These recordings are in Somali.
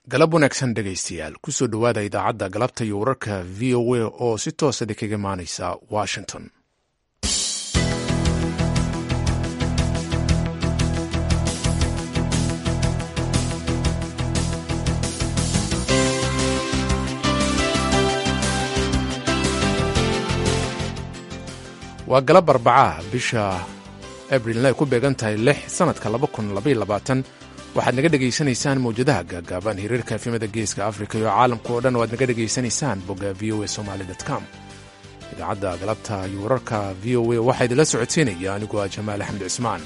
galab wanaagsan dhegaystayaal kusoo dhowaada idaacadda galabta iyo wararka v o a oo si toosada kaga imaanaysa washington waa galab arbacaah bisha abrilna ay ku beegan tahay lix sannadka waxaad naga dhegaysanaysaan mawjadaha gaagaaban hiriirka efimada geeska afrika iyo caalamka oo dhan oo aad naga dhegaysanaysaan bogga v o a somaly com idaacadda galabta iyo wararka v o a waxaa idinla socodsiinaya aniguo ah jamaal axmed cismaan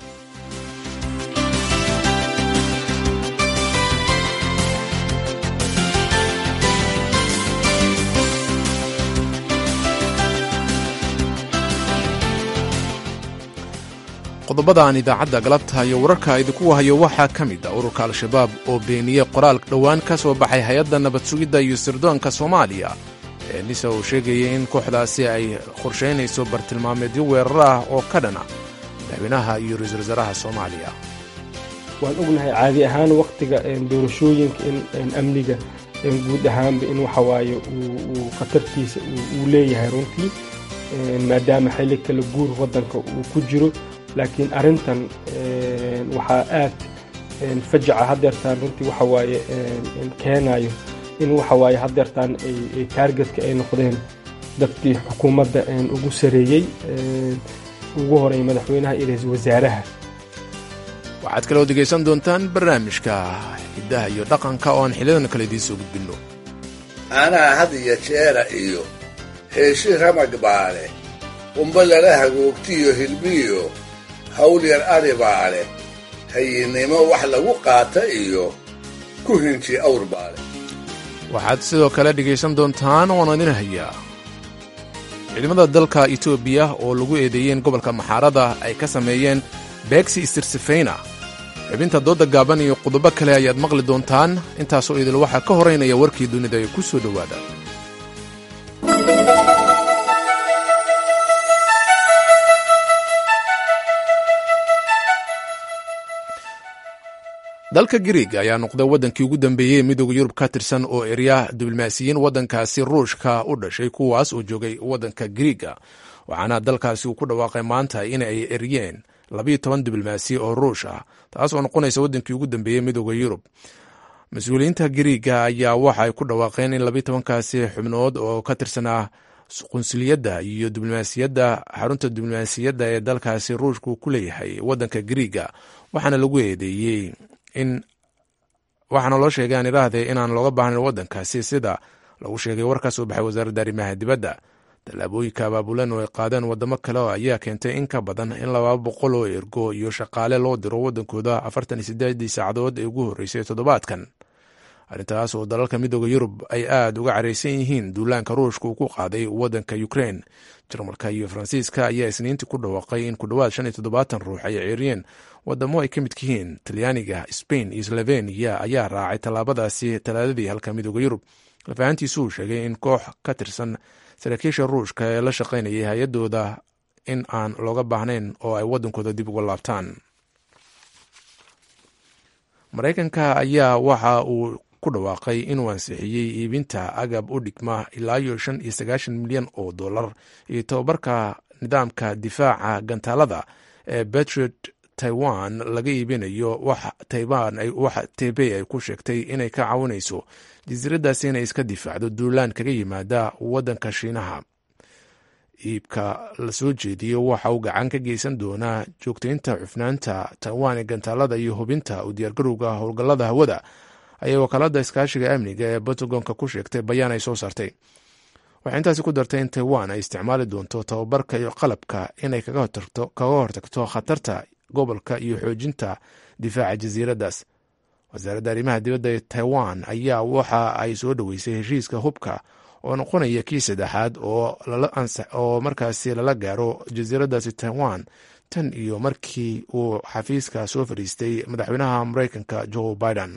qodobada aan idaacadda galabta iyo wararka idinku hayo waxaa ka mid a ururka al-shabaab oo beeniyey qoraal dhowaan ka soo baxay hay-adda nabad sugidda iyo sirdoonka soomaaliya ee nisa uu sheegayay in kooxdaasi ay qorshaynayso bartilmaameedyo weerar ah oo ka dhana madaxweynaha iyo ra-iisul wasaaraha soomaaliya waan ognahay caadi ahaan wakhtiga doorashooyinka in amniga guud ahaanba in waxawaaye uu khatartiisa uu leeyahay runtii maadaama xilli kala guur waddanka uu ku jiro laakiin arrintan waxaa aad fajaca hadeertaan runtii waxawaaye keenayo in waxawaaye hadeertaan ay taargetka ay noqdeen dadkii xukuumadda ugu sareeyey ugu horeey madaxweynaha iyo ra-iisul wasaaraha waxaad kaloo degaysan doontaan barnaamijka hiddaha iyo dhaqanka oo aan xiliyadan kale idiin soo gudbinno anaa had iyo jeera iyo heeshi ramag baale qumba lala hagoogtiyo hilbiyo hawl yar ari baa leh hayinnimo wax lagu qaata iyo ku hinji awr baa leh waxaad sidoo kale dhegaysan doontaan oon idin hayaa ciidamada dalka etoobiya oo lagu eedeeyey in gobolka maxaarada ay ka sameeyeen beegsi istirsifayna xubinta doodda gaaban iyo qodobo kale ayaad maqli doontaan intaasoo idil waxaa ka horaynaya warkii dunida ee ku soo dhowaada dalka griig ayaa noqday waddankii ugu dambeeyey midooda yurub ka tirsan oo erya diblomaasiyiin waddankaasi ruushka u dhashay kuwaas oo joogay waddanka griiga waxaana dalkaasi uu ku dhawaaqay maanta in ay eryeen labayo toban diblomaasi oo ruush ah taas oo noqonaysa waddankii ugu dambeeyey midooda yurub mas-uuliyiinta griiga ayaa waxa ay ku dhawaaqeen in labayo tobankaasi xubnood oo ka tirsanaa qunsuliyadda iyo diblomaasiyadda xarunta diblomaasiyadda ee dalkaasi ruushka uu ku leeyahay waddanka griiga waxaana lagu eedeeyey in waxaana loo sheegay aan idhaahdee inaan looga baahnayn waddankaasi sida lagu sheegay war ka soo baxay wasaaradda arrimaha dibadda tallaabooyinka abaabulan oo ay qaadeen waddamo kale ayaa keentay in ka badan in laba boqol oo ergo iyo shaqaale loo diro waddankooda afartan iyo sideedii saacadood ee ugu horreysay toddobaadkan arrintaas oo dalalka midooda yurub ay aada uga caraysan yihiin duulaanka ruushka uu ku qaaday waddanka ukrein jarmalka iyo faransiiska ayaa isniintii ku dhawaaqay in ku dhowaad shan iyo toddobaatan ruux ay ceeriyeen wadamo ay ka midka yihiin talyaaniga spain iyo sloveniya ayaa raacay tallaabadaasi talaadadii halka midooda yurub lafahantiisu uu sheegay in koox ka tirsan saraakiisha ruushka ee la shaqaynayay hay-adooda in aan looga baahnayn oo ay waddankooda dib uga laabtaan maraykanka ayaa waxa uu ku dhawaaqay inuu ansixiyey iibinta agab u dhigma ilaa iyo shan iyo sagaashan milyan oo dollar iyo tobabarka nidaamka difaaca gantaalada ee betriot taiwan laga iibinayo wax taybey ay ku sheegtay inay ka caawinayso jasiiradaasi inay iska difaacdo duulaan kaga yimaada waddanka shiinaha iibka la soo jeediyo waxa uu gacan ka geysan doonaa joogtaynta cufnaanta taiwan ee gantaalada iyo hubinta u diyaargarowga howlgallada hawada ayay wakaalada iskaashiga amniga ee pentagonka ku sheegtay bayaan ay soo saartay waxay intaasi ku dartay in taiwan ay isticmaali doonto tababarka iyo qalabka inay kaga hortagto khatarta gobolka iyo xoojinta difaaca jasiiraddaas wasaaradda arrimaha dibadda ee taiwan ayaa waxa ay soo dhoweysay heshiiska hubka oo noqonaya kii saddexaad oo markaasi lala gaaro jasiiraddaasi taiwan tan iyo markii uu xafiiska soo fadhiistay madaxweynaha mareykanka joe biden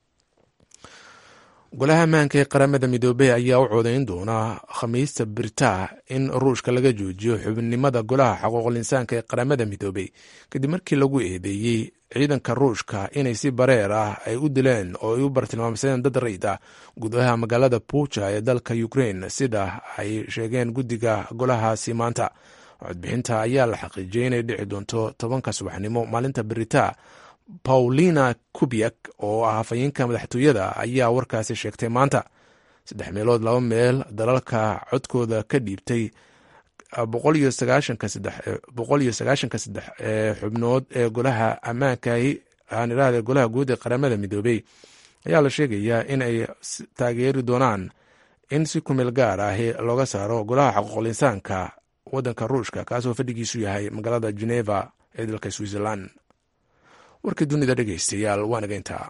golaha ammaanka ee qaramada midoobey ayaa u codayn doona khamiista birtaa in ruushka laga joojiyo xubinimada golaha xuquuqul insaanka ee qaramada midoobey kadib markii lagu eedeeyey ciidanka ruushka inay si bareer ah ay u dileen oo ay u bartilmaamsadeen dad rayid ah gudaha magaalada buja ee dalka ukrain sida ay sheegeen guddiga golahaasi maanta codbixinta ayaa la xaqiijiyey inay dhici doonto tobanka subaxnimo maalinta berita paulina kubiak oo ah hafayeenka madaxtooyada ayaa warkaasi sheegtay maanta saddex meelood laba meel dalalka codkooda ka dhiibtay boqol iyo sagaashanka saddex ee xubnood ee golaha ammaankahi aan idhaahda golaha guud ee qaramada midoobey ayaa la sheegayaa in ay taageeri doonaan in si kumeel gaar ahi looga saaro golaha xaquuqul insaanka waddanka ruushka kaasoo fadhigiisu yahay magaalada geneva ee dalka switzerland warkii dunida dhegeystayaal waa nageyntaa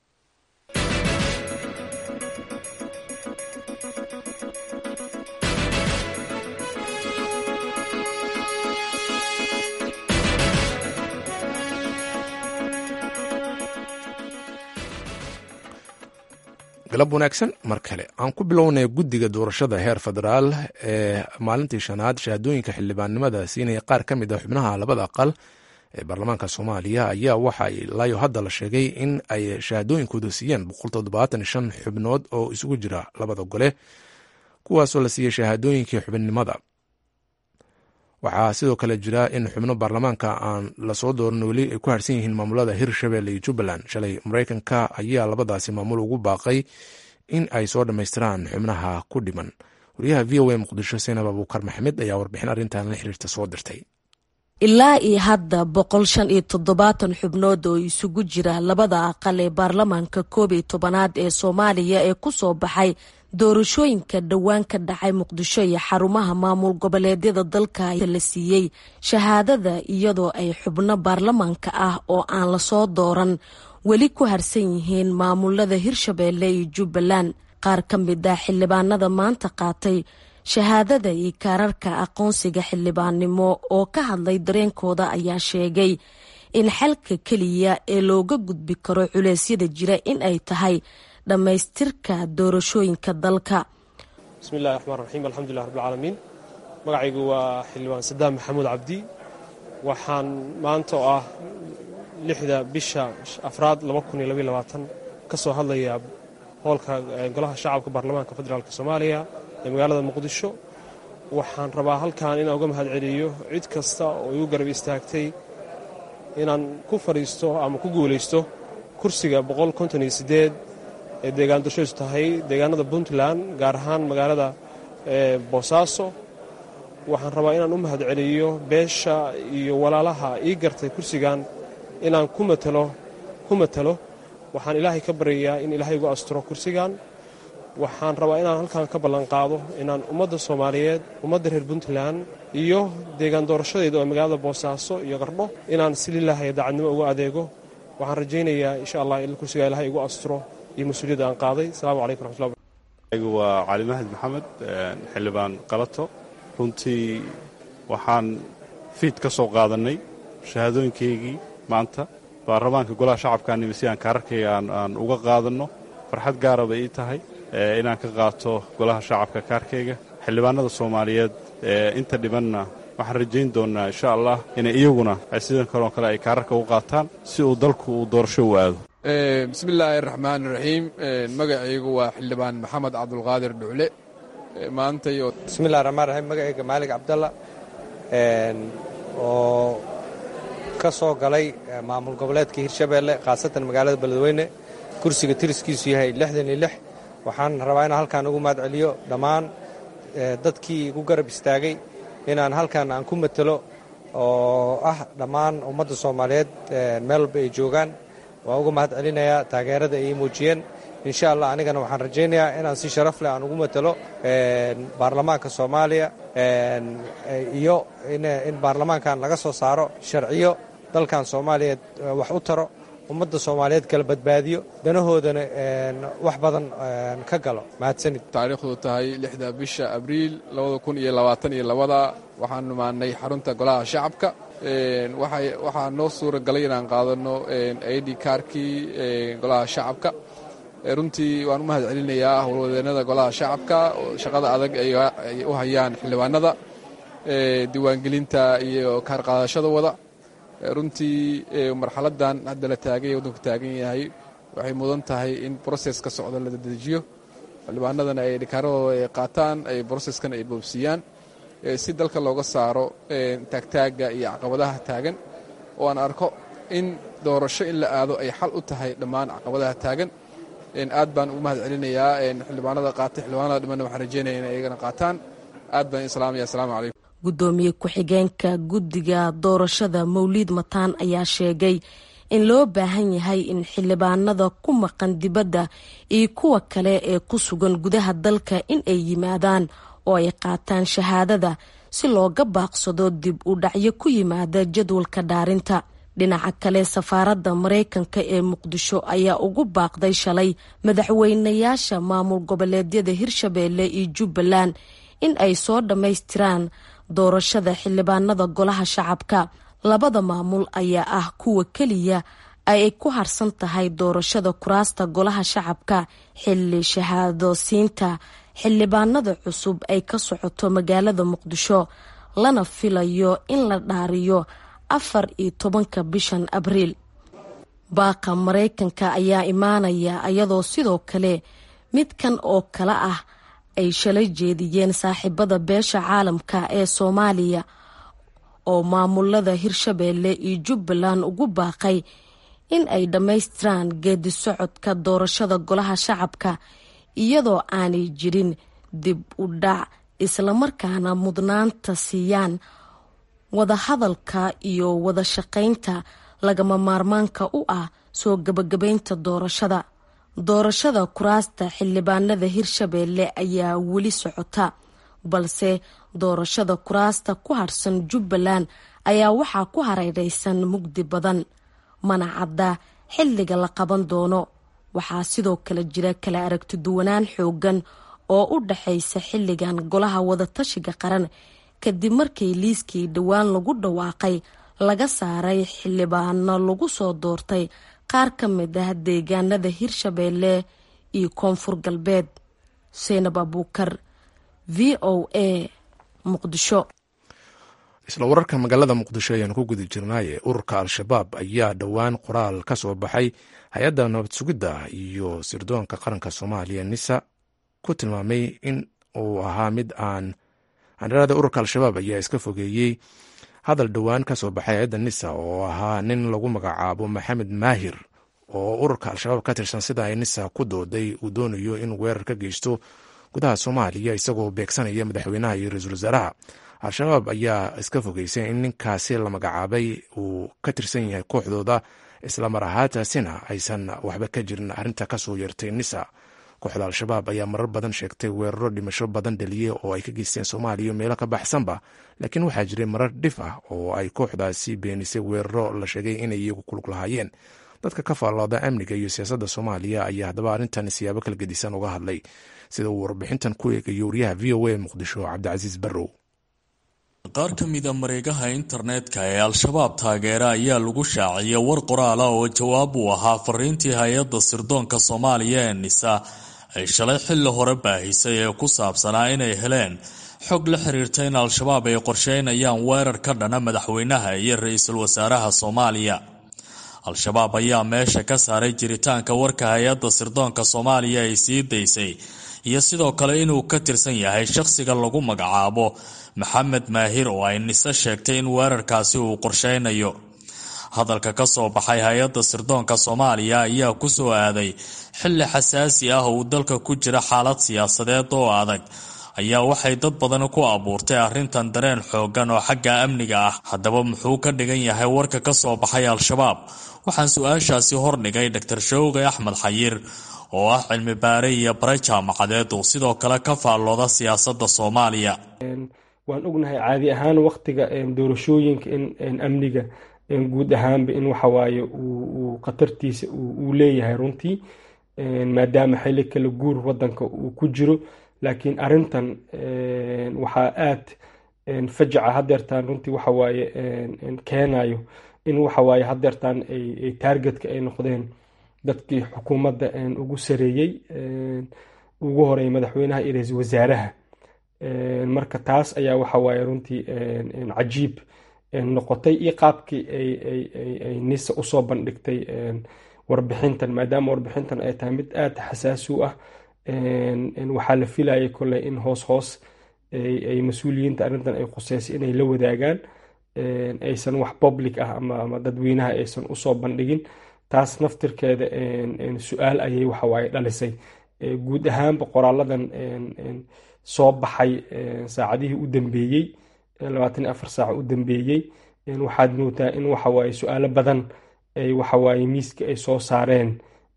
galab wanaagsan mar kale aan ku bilownay guddiga doorashada heer federaal ee maalintii shanaad shahaadooyinka xildhibaannimada siinaya qaar ka mid a xubnaha labada aqal ee baarlamaanka soomaaliya ayaa waxa ilaayo hadda la sheegay in ay shahaadooyinkooda siiyeen xubnood oo isugu jira labada gole kuwaasoo la siiyey shahaadooyinkii xubinimada waxaa sidoo kale jira in xubno baarlamaanka aan lasoo dooran weli ay ku harsan yihiin maamulada hirshabelle iyo jubbaland shalay mareykanka ayaa labadaasi maamul ugu baaqay in ay soo dhammaystiraan xubnaha ku dhiman wariyaha v o a muqdisho seinab abuukar maxamed ayaa warbixin arrintan la xiriirta soo dirtay ilaa iyo hadda boqol shan iyo toddobaatan xubnood oo isugu jira labada aqal ee baarlamaanka koob iyo tobanaad ee soomaaliya ee ku soo baxay doorashooyinka dhowaan ka dhacay muqdisho iyo xarumaha maamul goboleedyada dalka la siiyey shahaadada iyadoo ay xubno baarlamaanka ah oo aan lasoo dooran weli ku harsan yihiin maamulada hirshabeelle iyo jubbaland qaar ka mid ah xildhibaanada maanta qaatay shahaadada iyo kaararka aqoonsiga xildhibaannimo oo ka hadlay dareenkooda ayaa sheegay in xalka keliya ee looga gudbi karo culeysyada jira in ay tahay dhammaystirka doorashooyinka dalka bismillahi raxmaan raxiim alxamdulilah rabbilcaalamiin magacaygu waa xildhibaan sadaam maxamuud cabdi waxaan maanta oo ah lixda bisha afraad ka soo hadlayaa hoolka golaha shacabka baarlamaanka federaalk soomaaliya ee magaalada muqdisho waxaan rabaa halkan inaan uga mahad celiyo cid kasta oo igu garab istaagtay inaan ku fadhiisto ama ku guulaysto kursiga ee deegaan doorshadiisu tahay deegaanada puntland gaar ahaan magaalada boosaaso waxaan rabaa inaan u mahad celiyo beesha iyo walaalaha ii gartay kursigan inaan ku matalo ku matalo waxaan ilaahay ka baryayaa in ilaahay igu asturo kursigan waxaan rabaa inaan halkan ka ballanqaado inaan ummadda soomaaliyeed ummadda reer puntland iyo deegaan doorashadeeda oo magaalada boosaaso iyo qardho inaan si lilaahaya daacadnimo uga adeego waxaan rajaynayaa insha allah in kursigaa ilahay igu asturo iyo mas-uuliyadda aan qaaday asalaamu calaykum raxmatullahi anigu waa cali mahad maxamed xildhibaan qalato runtii waxaan fiid ka soo qaadannay shahaadooyinkaygii maanta baarlamaanka golaha shacabkaanimi si aan kaararkayga aan uga qaadanno farxad gaara bay ii tahay inaan ka qaato golaha shacabka kaarkayga xildhibaanada soomaaliyeed inta dhibanna waxaan rajayn doonnaa insha allah inay iyaguna sidan kaloo kale ay kaararka u qaataan si uu dalku uu doorasho u aado bismi illaahi araxmaan iraxiim magacaygu waa xildhibaan maxamed cabdulqaadir dhucle maantay bismillahi raxmaan raxiim magacayga maalig cabdalla oo ka soo galay maamul goboleedka hirshabeelle khaasatan magaalada beledweyne kursiga tiriskiisu yahay lixdan iyo lix waxaan rabaa inaan halkaan ugu mahad celiyo dhammaan dadkii igu garab istaagay inaan halkan aan ku matelo oo ah dhammaan ummadda soomaaliyeed meel walba ay joogaan waan uga mahad celinayaa taageerada ay ii muujiyeen insha allah anigana waxaan rajaynayaa inaan si sharaf leh aan ugu matelo baarlamaanka soomaaliya iyo in baarlamaankan laga soo saaro sharciyo dalkan soomaaliyeed wax u taro ummadda soomaaliyeed kala badbaadiyo danahoodana wax badan ka galo mahadsanid taariikhdu tahay lixda bisha abriil labada kun iyo labaatan iyo labada waxaan imaanay xarunta golaha shacabka waxaa noo suura galay inaan qaadano id kaarkii golaha shacabka runtii waan u mahad celinayaa howlwadeenada golaha shacabka shaqada adag ay u hayaan xildhibaanada diiwaangelinta iyo kaar qaadashada wada runtii marxaladan hadda la taagay waddanku taagan yahay waxay mudan tahay in broses ka socda la dedejiyo xildhibaanadana ay dhikaaradooda ay qaataan ay broseskan ay boobsiiyaan si dalka looga saaro taagtaagga iyo caqabadaha taagan oo aan arko in doorasho in la aado ay xal u tahay dhammaan caqabadaha taagan aad baan ugu mahad celinayaa xildhibaanada qaatay xildhibaanada dhimanna waxaan rajeynaya in ayagana qaataan aad baan islaamaya assalaamu calaykum guddoomiye ku-xigeenka guddiga doorashada mawliid mataan ayaa sheegay in loo baahan yahay in xildhibaanada ku maqan dibadda iyo kuwa kale ee ku sugan gudaha dalka in ay yimaadaan oo ay qaataan shahaadada si looga baaqsado dib u dhacyo ku yimaada jadwalka dhaarinta dhinaca kale safaaradda maraykanka ee muqdisho ayaa ugu baaqday shalay madaxweynayaasha maamul goboleedyada hirshabeelle iyo jubbaland in ay soo dhammaystiraan doorashada xildhibaanada golaha shacabka labada maamul ayaa ah kuwa keliya ay ku harsan tahay doorashada kuraasta golaha shacabka xilli shahaado siinta xildhibaanada cusub ay ka socoto magaalada muqdisho lana filayo in la dhaariyo afar iyo tobanka bishan abriil baaqa maraykanka ayaa imaanaya iyadoo sidoo kale midkan oo kale ah ay shalay jeediyeen saaxiibada beesha caalamka ee soomaaliya oo maamulada hirshabeelle iyo jubbaland ugu baaqay in ay dhammaystiraan geedi socodka doorashada golaha shacabka iyadoo aanay jirin dib u dhac islamarkaana mudnaanta siiyaan wadahadalka iyo wada shaqaynta lagama maarmaanka u ah soo gabagabaynta doorashada doorashada kuraasta xildhibaanada hirshabeelle ayaa weli socota balse doorashada kuraasta ku harsan jubbaland ayaa waxaa ku hareereysan mugdi badan mana cadda xilliga la qaban doono waxaa sidoo kale jira kala aragti duwanaan xoogan oo u dhaxaysa xilligan golaha wadatashiga qaran kadib markii liiskii dhowaan lagu dhawaaqay laga saaray xildhibaano lagu soo doortay qaar ka mid ah deegaanada hirshabeelle iyo koonfur galbeed seynab abuukar v o a muqdisho isla wararka magaalada muqdisho ayaan ku guda jirnaaye ururka al-shabaab ayaa dhowaan qoraal ka soo baxay hay-adda nabad sugidda iyo sirdoonka qaranka soomaaliya nisa ku tilmaamay in uu ahaa mid aan handharaada ururka al-shabaab ayaa iska fogeeyey hadal dhowaan ka soo baxay hay-adda nisa oo ahaa nin lagu magacaabo maxamed maahir oo ururka al-shabaab ka tirsan sida ay nisa ku dooday uu doonayo in weerar ka geysto gudaha soomaaliya isagoo beegsanaya madaxweynaha iyo ra-iisul wasaaraha al-shabaab ayaa iska fogeysay in ninkaasi la magacaabay uu ka tirsan yahay kooxdooda islamar ahaataasina aysan waxba ka jirin arrinta kasoo yeertay nisa kooxda al-shabaab ayaa marar badan sheegtay weeraro dhimasho badan dhaliye oo ay ka geysteen soomaaliya meelo ka baxsanba laakiin waxaa jiray marar dhif ah oo ay kooxdaasi beenisay weeraro la sheegay inay iyagu kulug lahaayeen dadka ka faallooda amniga iyo siyaasadda soomaaliya ayaa haddaba arrintan siyaabo kala gedisan uga hadlay sida uu warbixintan ku eegayo wariyaha v o a muqdisho cabdicasiis barrow qaar ka mida mareegaha internetka ee al-shabaab taageera ayaa lagu shaaciyay war qoraala oo jawaab uu ahaa fariintii hay-adda sirdoonka soomaaliya ee nisa ay shalay xilli hore baahisay ee ku saabsanaa inay heleen xog la xiriirta in al-shabaab ay qorsheynayaan weerar ka dhana madaxweynaha iyo ra-iisul wasaaraha soomaaliya al-shabaab ayaa meesha ka saaray jiritaanka warka hay-adda sirdoonka soomaaliya ay sii daysay iyo sidoo kale inuu ka tirsan yahay shaqhsiga lagu magacaabo maxamed maahir oo ay nise sheegtay in weerarkaasi uu qorsheynayo hadalka ka soo baxay hay-adda sirdoonka soomaaliya ayaa ku soo aaday xilli xasaasi ah uu dalka ku jira xaalad siyaasadeed oo adag ayaa waxay dad badan ku abuurtay arrintan dareen xoogan oo xagga amniga ah haddaba muxuu ka dhigan yahay warka ka soo baxay al-shabaab waxaan su-aashaasi hordhigay dor showqi axmed xayir oo ah cilmi baare iyo bare jaamacadeed uu sidoo kale ka faallooda siyaasadda soomaaliya waan ognahay caadi ahaan waktiga doorashooyinka in amniga guud ahaanba in waxawaaye uu khatartiisa uu leeyahay runtii maadaama xili kala guur wadanka uu ku jiro laakiin arintan waxaa aad fajaca hadeertaan runtii waxawaaye keenayo in waxawaaye hadeertaan ay taargetka ay noqdeen dadkii xukuumadda ugu sareeyey ugu horeey madaxweynaha iyo ra-iisul wasaaraha marka taas ayaa waxawaaye runtii cajiib noqotay iyo qaabkii ay nisa usoo bandhigtay warbixintan maadaama warbixintan ay tahay mid aada xasaasi u ah waxaa la filayay koley in hoos hoos ay mas-uuliyiinta arrintan ay quseysay inay la wadaagaan aysan wax public ah ama dadweynaha aysan usoo bandhigin taas naftirkeeda su-aal ayay waxawaaye dhalisay guud ahaanba qoraaladan soo baxay saacadihii u dambeeyey labaatan iyo afar saaca u dambeeyey waxaad moodaa in waxawaaye su-aalo badan ay waxawaaye miiska ay soo saareen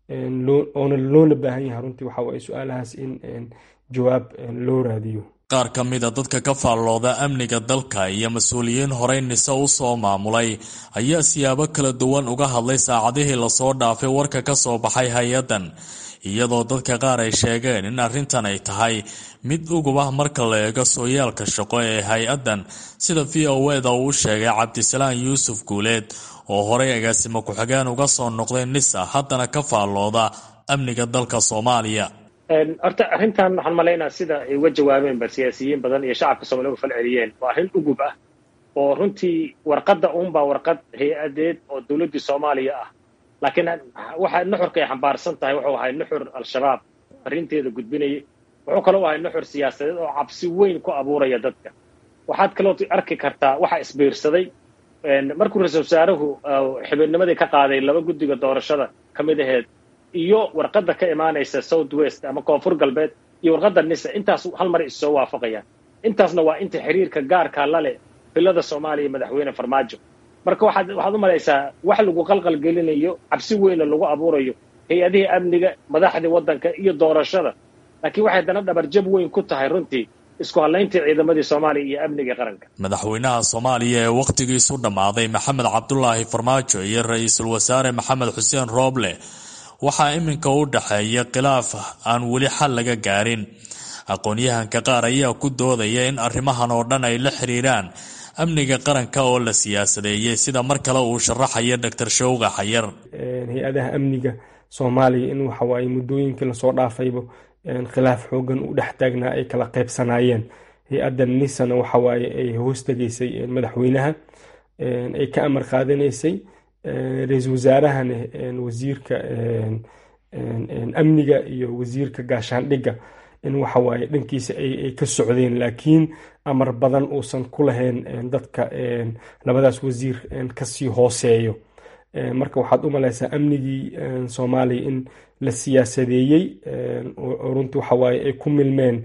oona loona baahan yahay runtii waxawaaye su-aalahaas in jawaab loo raadiyo qaar ka mida dadka ka faallooda amniga dalka iyo mas-uuliyiin horey nise u soo maamulay ayaa siyaabo kala duwan uga hadlay saacadihii lasoo dhaafay warka ka soo baxay hay-addan iyadoo dadka qaar ay sheegeen in arrintan ay tahay mid ugub ah marka la eego sooyaalka shaqo ee hay-addan sida v o eda uu sheegay cabdisalaan yuusuf guuleed oo horey agaasimo ku-xigeen uga soo noqday nisa haddana ka faallooda amniga dalka soomaaliya horta arrintan waxaan malaynaa sida ay uga jawaabeenba siyaasiyiin badan iyo shacabka soomaliya uga fal celiyeen waa arrin ugub ah oo runtii warqadda uunbaa warqad hay-adeed oo dowladdii soomaaliya ah laakiin waxa nuxurka ay xambaarsan tahay wuxuu ahay nuxur al-shabaab arrinteeda gudbinayay wuxuu kaloo ahay nuxur siyaasadeed oo cabsi weyn ku abuuraya dadka waxaad kaloo arki kartaa waxa isbiirsaday markuu ra-isul wasaaruhu xibidnimadii ka qaaday laba guddiga doorashada ka mid aheed iyo warqadda ka imaanaysa south west ama koonfur galbeed iyo warqadda nisa intaas hal mar issoo waafaqayaan intaasna waa inta xiriirka gaarka la leh bilada soomaaliya madaxweyne farmaajo marka waxaad waxaad u malaysaa wax lagu qalqalgelinayo cabsi weyna lagu abuurayo hay-adihii amniga madaxdii waddanka iyo doorashada laakiin waxay dana dhabarjab weyn ku tahay runtii isku hadlayntii ciidamadii soomaaliya iyo amniga qaranka madaxweynaha soomaaliya ee wakhtigiisu dhammaaday maxamed cabdulaahi farmaajo iyo ra-iisul wasaare maxamed xuseen rooble waxaa iminka u dhexeeya khilaaf aan weli xal laga gaarin aqoon-yahanka qaar ayaa ku doodaya in arrimahan oo dhan ay la xiriiraan amniga qaranka oo la siyaasadeeyey sida mar kale uu sharaxaya doctor showga xayar hay-adaha amniga soomaaliya in waxawaaye muddooyinkii lasoo dhaafayba khilaaf xoogan u dhex taagnaa ay kala qaybsanaayeen hay-adda nisana waxawaaye ay hoostegaysay madaxweynaha ay ka amar qaadanaysay ra-iisul wasaarahana wasiirka amniga iyo wasiirka gaashaandhigga in waxawaaye dhankiisa ay ka socdeen laakiin amar badan uusan ku lahayn dadka labadaas wasiir kasii hooseeyo marka waxaad u malaysaa amnigii soomaaliya in la siyaasadeeyey oo runtii waxawaaye ay ku milmeen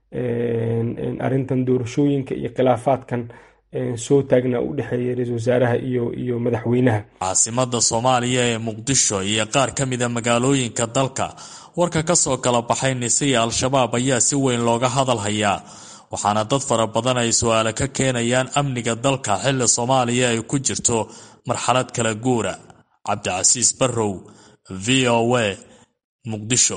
arrintan doorashooyinka iyo khilaafaadkan soo taagnaa u dhexeeya ra-isul wasaaraha iyo iyo madaxweynaha caasimada soomaaliya ee muqdisho iyo qaar ka mida magaalooyinka dalka warka ka soo kala baxay nise iyo al-shabaab ayaa si weyn looga hadal hayaa waxaana dad fara badan ay su-aale ka keenayaan amniga dalka xilli soomaaliya ay ku jirto marxalad kala guura cabdicasiis barrow v o a muqdisho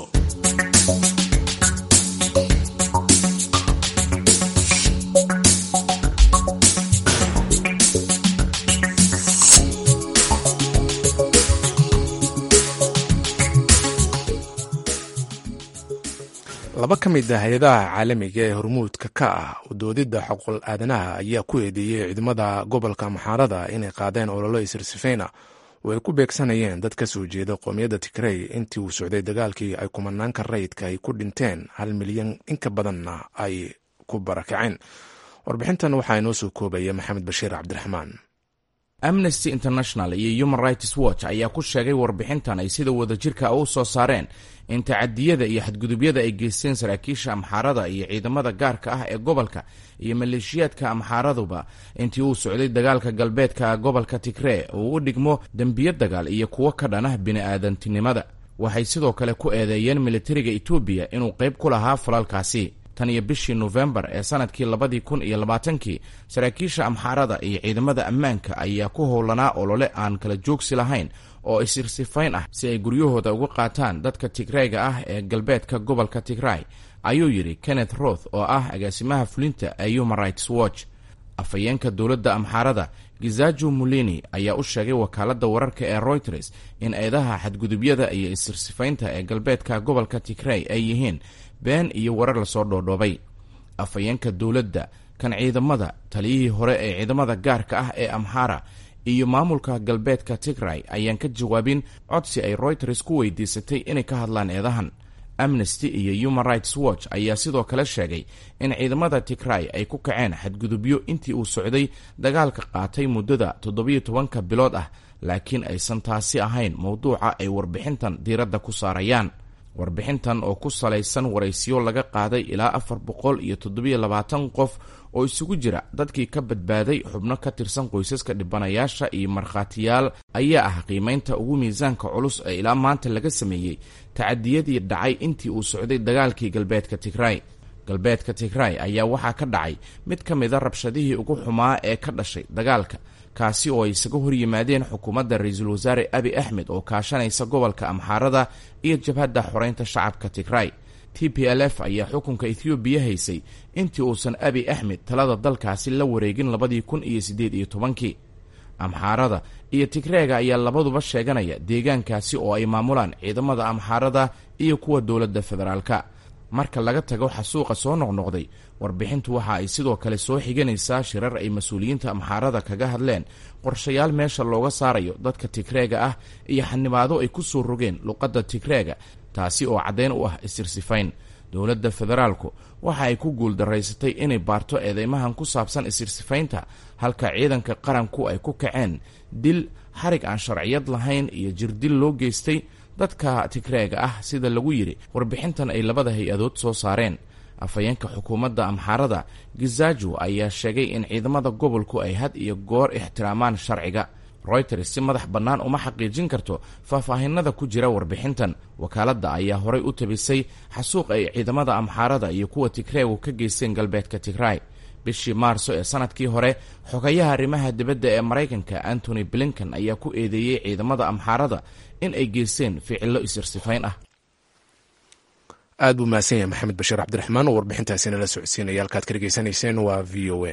laba ka mid a hay-adaha caalamiga ee hormuudka ka ah udoodidda xuquuq aadanaha ayaa ku eedeeyey ciidamada gobolka maxaarada inay qaadeen ololo isirsifeyna oo ay ku beegsanayeen dad ka soo jeeda qoomiyadda tigrey intii uu socday dagaalkii ay kumanaanka rayidka ay ku dhinteen hal milyan inka badanna ay ku barakaceen warbixintan waxaa inoo soo koobaya maxamed bashiir cabdiraxmaan amnesty international iyo human rights watch ayaa ku sheegay warbixintan ay sida wadajirka u soo saareen in tacadiyada iyo xadgudubyada ay geysteen saraakiisha amxaarada iyo ciidamada gaarka ah ee gobolka iyo maleeshiyaadka amxaaraduba intii uu socday dagaalka galbeedka gobolka tigree uu u dhigmo dembiyo dagaal iyo kuwo ka dhanah bini-aadantinimada waxay sidoo kale ku eedeeyeen militariga etoobiya inuu qayb ku lahaa falalkaasi tan iyo bishii nofembar ee sanadkii labadii kun iyo labaatankii saraakiisha amxaarada iyo ciidamada ammaanka ayaa ku howlanaa olole aan kala joogsi lahayn oo isirsifayn ah si ay guryahooda uga qaataan dadka tigreyga ah ee galbeedka gobolka tigray ayuu yidhi kenneth roth oo ah agaasimaha fulinta ee human rights watch afhayeenka dowladda amxaarada gizajo mulini ayaa u sheegay wakaaladda wararka ee reuters in eedaha xadgudubyada iyo isirsifaynta ee galbeedka gobolka tigrey ay yihiin been iyo warar lasoo dhoodhoobay afhayeenka dowladda kan ciidamada taliyihii hore ee ciidamada gaarka ah ee amhara iyo maamulka galbeedka tigray ayaan ka jawaabin codsi ay royters ku weydiisatay inay ka hadlaan eedahan amnesty iyo human rights watch ayaa sidoo kale sheegay in ciidamada tigray ay ku kaceen xadgudubyo intii uu socday dagaalka qaatay muddada toddobiyo tobanka bilood ah laakiin aysan taasi ahayn mowduuca ay warbixintan diiradda ku saarayaan warbixintan oo ku salaysan waraysiyo laga qaaday ilaa afar boqol iyo toddobiyo labaatan qof oo isugu jira dadkii ka badbaaday xubno ka tirsan qoysaska dhibanayaasha iyo markhaatiyaal ayaa ah qiimaynta ugu miisaanka culus ee ilaa maanta laga sameeyey tacadiyadii dhacay intii uu socday dagaalkii galbeedka tigray galbeedka tigray ayaa waxaa ka dhacay mid ka mida rabshadihii ugu xumaa ee ka dhashay dagaalka kaasi oo ay isaga hor yimaadeen xukuumadda ra-iisul wasaare abi axmed oo kaashanaysa gobolka amxaarada iyo jabhadda xoreynta shacabka tigray t p l f ayaa xukunka ethoobiya haysay intii uusan abi axmed talada dalkaasi la wareegin labadii kun iyo siddeed iyo tobankii amxaarada iyo tigreega ayaa labaduba sheeganaya deegaankaasi oo ay maamulaan ciidamada amxaarada iyo kuwa dowladda federaalka marka laga tago xasuuqa soo noqnoqday warbixintu waxa ay sidoo kale soo xiganaysaa shirar ay mas-uuliyiinta amxaarada kaga hadleen qorshayaal meesha looga saarayo dadka tigreega ah iyo xanibaado ay ku soo rogeen luqadda tigreega taasi oo caddayn u ah isirsifayn dowladda federaalku waxa ay ku guuldaraysatay inay baarto eedeymahan ku saabsan isirsifaynta halka ciidanka qaranku ay ku kaceen dil xarig aan sharciyad lahayn iyo jirdil loo geystay dadka tigreega ah sida lagu yidhi warbixintan ay labada hay-adood soo saareen afhayeenka xukuumadda amxaarada gizaaju ayaa sheegay in ciidamada gobolku ay had iyo goor ixtiraamaan sharciga royters si madax bannaan uma xaqiijin karto faahfaahinada ku jira warbixintan wakaaladda ayaa horay u tabisay xasuuq ay ciidamada amxaarada iyo kuwa tigreegu ka geysteen galbeedka tigray bishii maarso ee sanadkii hore xogayaha arrimaha dibadda ee maraykanka antony blinkan ayaa ku eedeeyey ciidamada amxaarada in ay geysteen ficillo isirsifayn ah aad buu mahadsan yahay maxamed bashiir cabdiraxmaan oo warbixintaasi nala socodsiinaya halkaad ka dhegeysanayseen waa v o a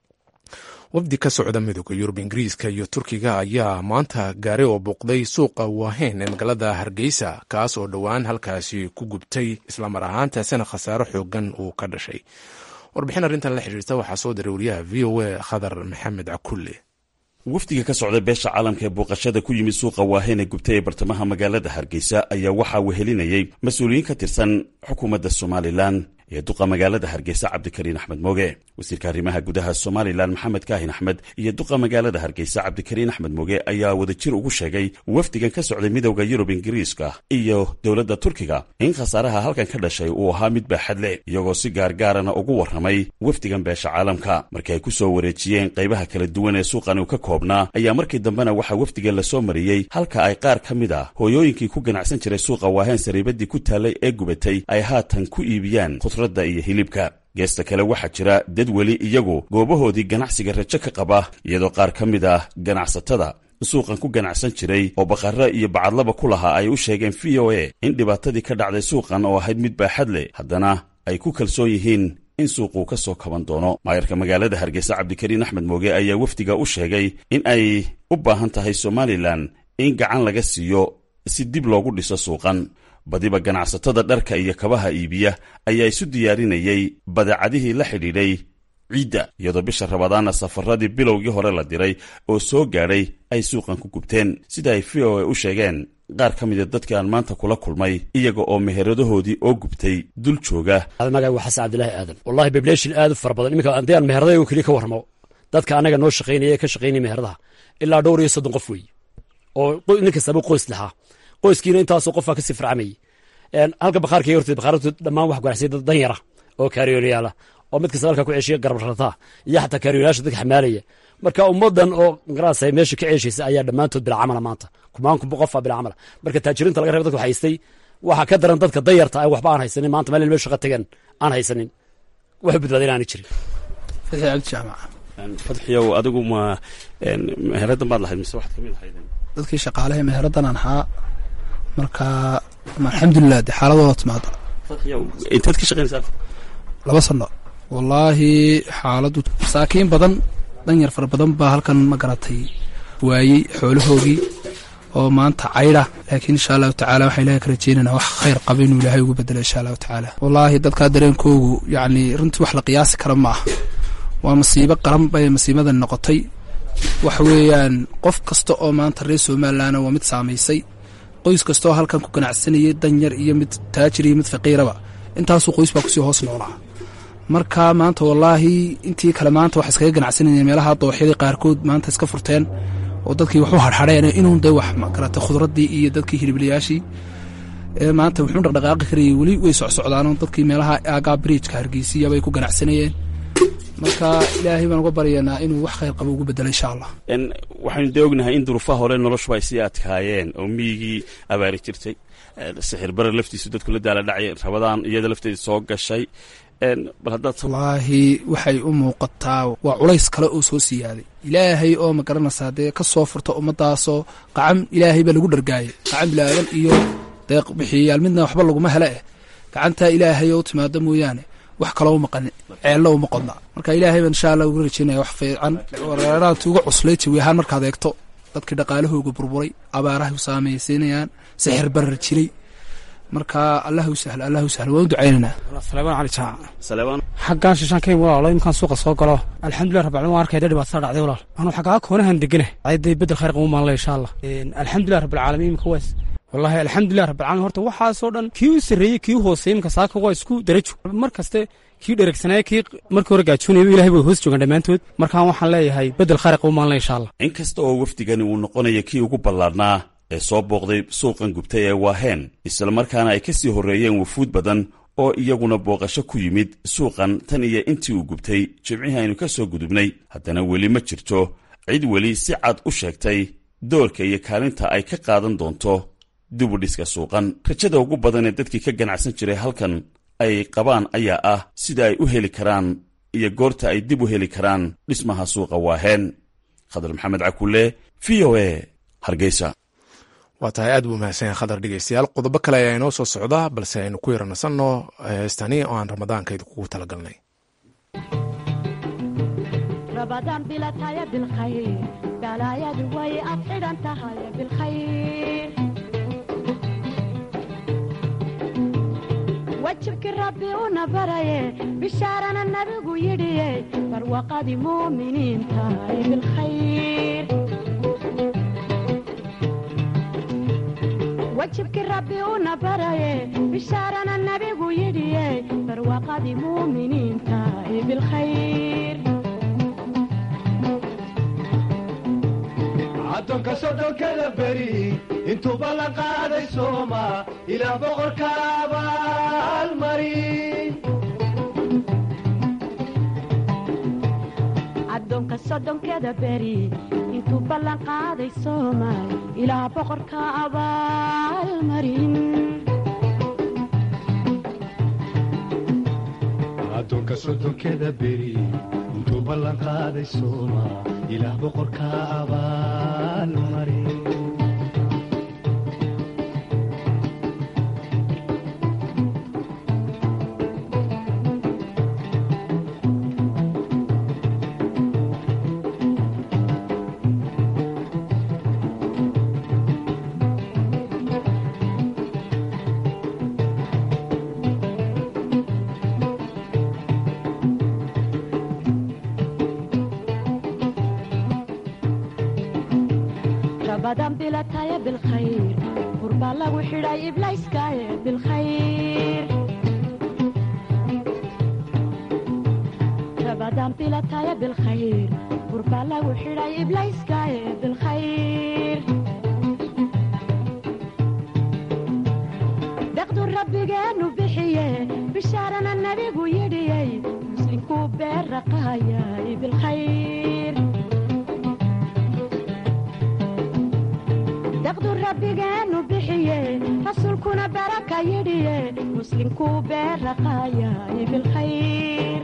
wafdi ka socda midooda yurub ingiriiska iyo turkiga ayaa maanta gaaray oo booqday suuqa waaheyn ee magaalada hargeysa kaas oo dhowaan halkaasi ku gubtay islamar ahaantaasina khasaaro xoogan uu ka dhashay warbixin arrintan la xiriirta waxaa soo diray wariyaha v o a khadar maxamed cakulle wafdiga ka socda beesha caalamka ee booqashada ku yimid suuqa waaheyn ee gubtay ee bartamaha magaalada hargeysa ayaa waxaa wehelinayay mas-uuliyiin ka tirsan xukuumadda somalilan ee duqa magaalada hargeysa cabdikariin axmed mooge wasiirka arrimaha gudaha somalilan maxamed kaahin axmed iyo duqa magaalada hargeysa cabdikariin axmed mooge ayaa wadajir ugu sheegay wafdigan ka socday midowda yurub ingiriiska iyo dowladda turkiga in khasaaraha halkan ka dhashay uu ahaa mid baaxad leh iyagoo si gaargaarana ugu warramay wafdigan beesha caalamka markii ay ku soo wareejiyeen qaybaha kala duwan ee suuqan uu ka koobnaa ayaa markii dambena waxaa wafdiga lasoo mariyey halka ay qaar ka mid ah hooyooyinkii ku ganacsan jiray suuqa waaheen sariibadii ku taallay ee gubatay ay haatan ku iibiyaan khudradda iyo hilibka geesta kale waxaa jira dad weli iyagu goobahoodii ganacsiga rajo ka qaba iyadoo qaar ka mid ah ganacsatada suuqan ku ganacsan jiray oo baqarro iyo bacadlaba ku lahaa ay u sheegeen v o a in dhibaatadii ka dhacday suuqan oo ahayd mid baaxad leh haddana ay ku kalsoon yihiin in suuquu ka soo kaban doono maayarka magaalada hargeysa cabdikariin axmed mooge ayaa wafdiga u sheegay in ay u baahan tahay somalilan in gacan laga siiyo si dib loogu dhiso suuqan badiba ganacsatada dharka iyo kabaha iibiya ayaa isu diyaarinayay badeecadihii la xidhiidhay ciidda iyadoo bisha rabadaana safaradii bilowgii hore la diray oo soo gaadhay ay suuqan ku gubteen sida ay v o a u sheegeen qaar ka mida dadkii aan maanta kula kulmay iyaga oo meheradahoodii oo gubtay dul jooga magaca waa xasan cabdilaahi aadan wallahi bableeshin aad u fara badan iminka haddii aan meheradayo keliya ka warramo dadka annaga noo shaqaynaya ee ka shaqaynaya meheradaha ilaa dhowr iyo soddon qof weeye oo nin kastaba qoys lahaa qoyskiina intaasoo qofaa kasii farcamayay halka bakhaarka horta bakhaartu dhammaan wax ganacsay dad dan yara oo kaariyoolayaala oo mid kasta halka ku ceeshiya garbarrataa iyo xataa kaariyoolayaasha dadka xamaalaya marka ummadan oo garanaysa meesha ka ceeshaysa ayaa dhammaantood bila camala maanta kumaan qofaa bila camala marka taajiriinta laga reeba dadka haystay waxaa ka daran dadka danyarta ay waxba aan haysanin maanta meel meel shaqa tagan aan haysanin waxu badbaadin aani jirin fatxi cabdi jaamac fadxiyow adigu ma meheradan baad lahayd mise waxaad kamid ahayd dadkii shaqaalaha meheradan aan ahaa marka alxamdulilah de xaaladooda timaada intaad ka shaqeynaysaa laba sano wallaahi xaaladu masaakiin badan danyar fara badan baa halkan ma garatay waayey xoolahoogii oo maanta caydha laakiin insha allahu tacala waxaan ilahay ka rajeynayna wax khayr qaba inuu ilaahay ugu bedelo insha allahu tacaala wallaahi dadkaa dareenkoogu yacni runtii wax la qiyaasi kara ma aha waa masiibo qaran bay masiibadan noqotay waxa weeyaan qof kasta oo maanta reer somalilandna waa mid saamaysay qoys kasta oo halkan ku ganacsanayay danyar iyo mid taajir iyo mid faqiiraba intaasuu qoys baa kusii hoos noolaa marka maanta wallaahi intii kale maanta wax iskaga ganacsanayeen meelaha dooxyadii qaarkood maanta iska furteen oo dadkii waxu harhadheen inuun dee wax magarata khudradii iyo dadkii hilibliyaashii maanta wuxuu dhaqdhaqaaqi karayay weli way socsocdaan dadkii meelaha aagaa bridjka hargeysiya bay ku ganacsanayeen marka ilaahay baan uga baryaynaa inuu wax khayr qabo ugu bedelo insha allah waxaynu dee ognahay in duruufaha hore noloshuba ay sii adkaayeen oo miyigii abaari jirtay sixir barar laftiisu dadku la daala dhacay rabadaan iyada lafteeda soo gashay bal haddaad wallaahi waxay u muuqataa waa culays kale oo soo siyaaday ilaahay oo ma garanaysaa dee ka soo furta ummadaasoo qacam ilaahay baa lagu dhargaayay qacam bilaadan iyo deeq bixiyayaal midna waxba laguma hele eh gacantaa ilaahay oo u timaado mooyaane wax kaloo u maqanin ceello uma qodna marka ilaahay baan insha allah uga rajeynaya wax fiican wareeraanti uga cuslay jawi ahaan markaad eegto dadkii dhaqaalahooga burburay abaaraha saamaysiinayaan sixir barar jiray marka allahu sahlo allahu sahlo waan u ducaynaynaa salebaan cali jaac xaggaan shishaan ka imi walaalo imkaan suuqa soo galo alxamdulilah rabbilcalamin waan arkaya dee dhibaatada dhacday walaal anuu xaggaa koonahan degana ciday bedel khayr qabu maanle insha allah alxamdulilah rabbilcaalamiin imika waas wallahi alxamdulilah rabbilcalamin horta waxaasoo dhan kii u sarreeyey kii u hooseeyey imika saaka waa isku darajo mar kaste kii dheregsanaya kii markii hore gaajoonayaba ilahay bay hoos joogaan dhammaantood markaan waxaan leeyahay bedel khayr qabu maanle insha allah in kasta oo wafdigani uu noqonaya kii ugu ballaadhnaa ee soo booqday suuqan gubtay ee waaheen islamarkaana ay ka sii horreeyeen wufuud badan oo iyaguna booqasho ku yimid suuqan tan iyo intii uu gubtay jimcihii aynu ka soo gudubnay haddana weli ma jirto cid weli si cad u sheegtay doorka iyo kaalinta ay ka qaadan doonto dibudhiska suuqan rajada ugu badan ee dadkii ka ganacsan jiray halkan ay qabaan ayaa ah sida ay u heli karaan iyo goorta ay dib u heli karaan dhismaha suuqa waaheen khadar maxamed cakulle v o e hargeysa waa tahay aad buu mahadsan yahay khadar dhegeystayaal qodobo kale ayaa inoo soo socda balse aynu ku yaranasanno heestani oo aan ramadaanka idinkugu talagalnay rabadaan bilataya bilkhayr balaayadu way ad xidhan tahay bilkhayr wajibkii rabbi una baraye bishaarana nabigu yidhiye barwaqadii muuminiin tahay bilkhayr wajibkii rabbi una baraye bishaarana nabigu yidhiye barwaqadii muuminiin tahay bilkhayr addoonka sodhonkada beri intuuba la qaaday sooma ilaa boqorka abaalmarin addoonka soddonkeda beri intuu ballan qaaday soomaal ilaa boqorka abaalmarin addoonka soddonkeda beri intuu ballan qaaday sooma ilaah boqorka abaalmarin rabadan bilataya bilkhayr qurbaa lagu xidhay iblayskaaye bilkhayr rabadan bilataya bilkhayr qurbaa lagu xidhay iblayskaaye bilkhayr deqdu rabbigeenu bixiye bishaarana nabigu yidhiyey muslinkuu beerraqaayay bilkhayr daqdu rabbigeenu bixiye rasuulkuna baraka yidhiye muslinkuu beerraqaayay bilkhayr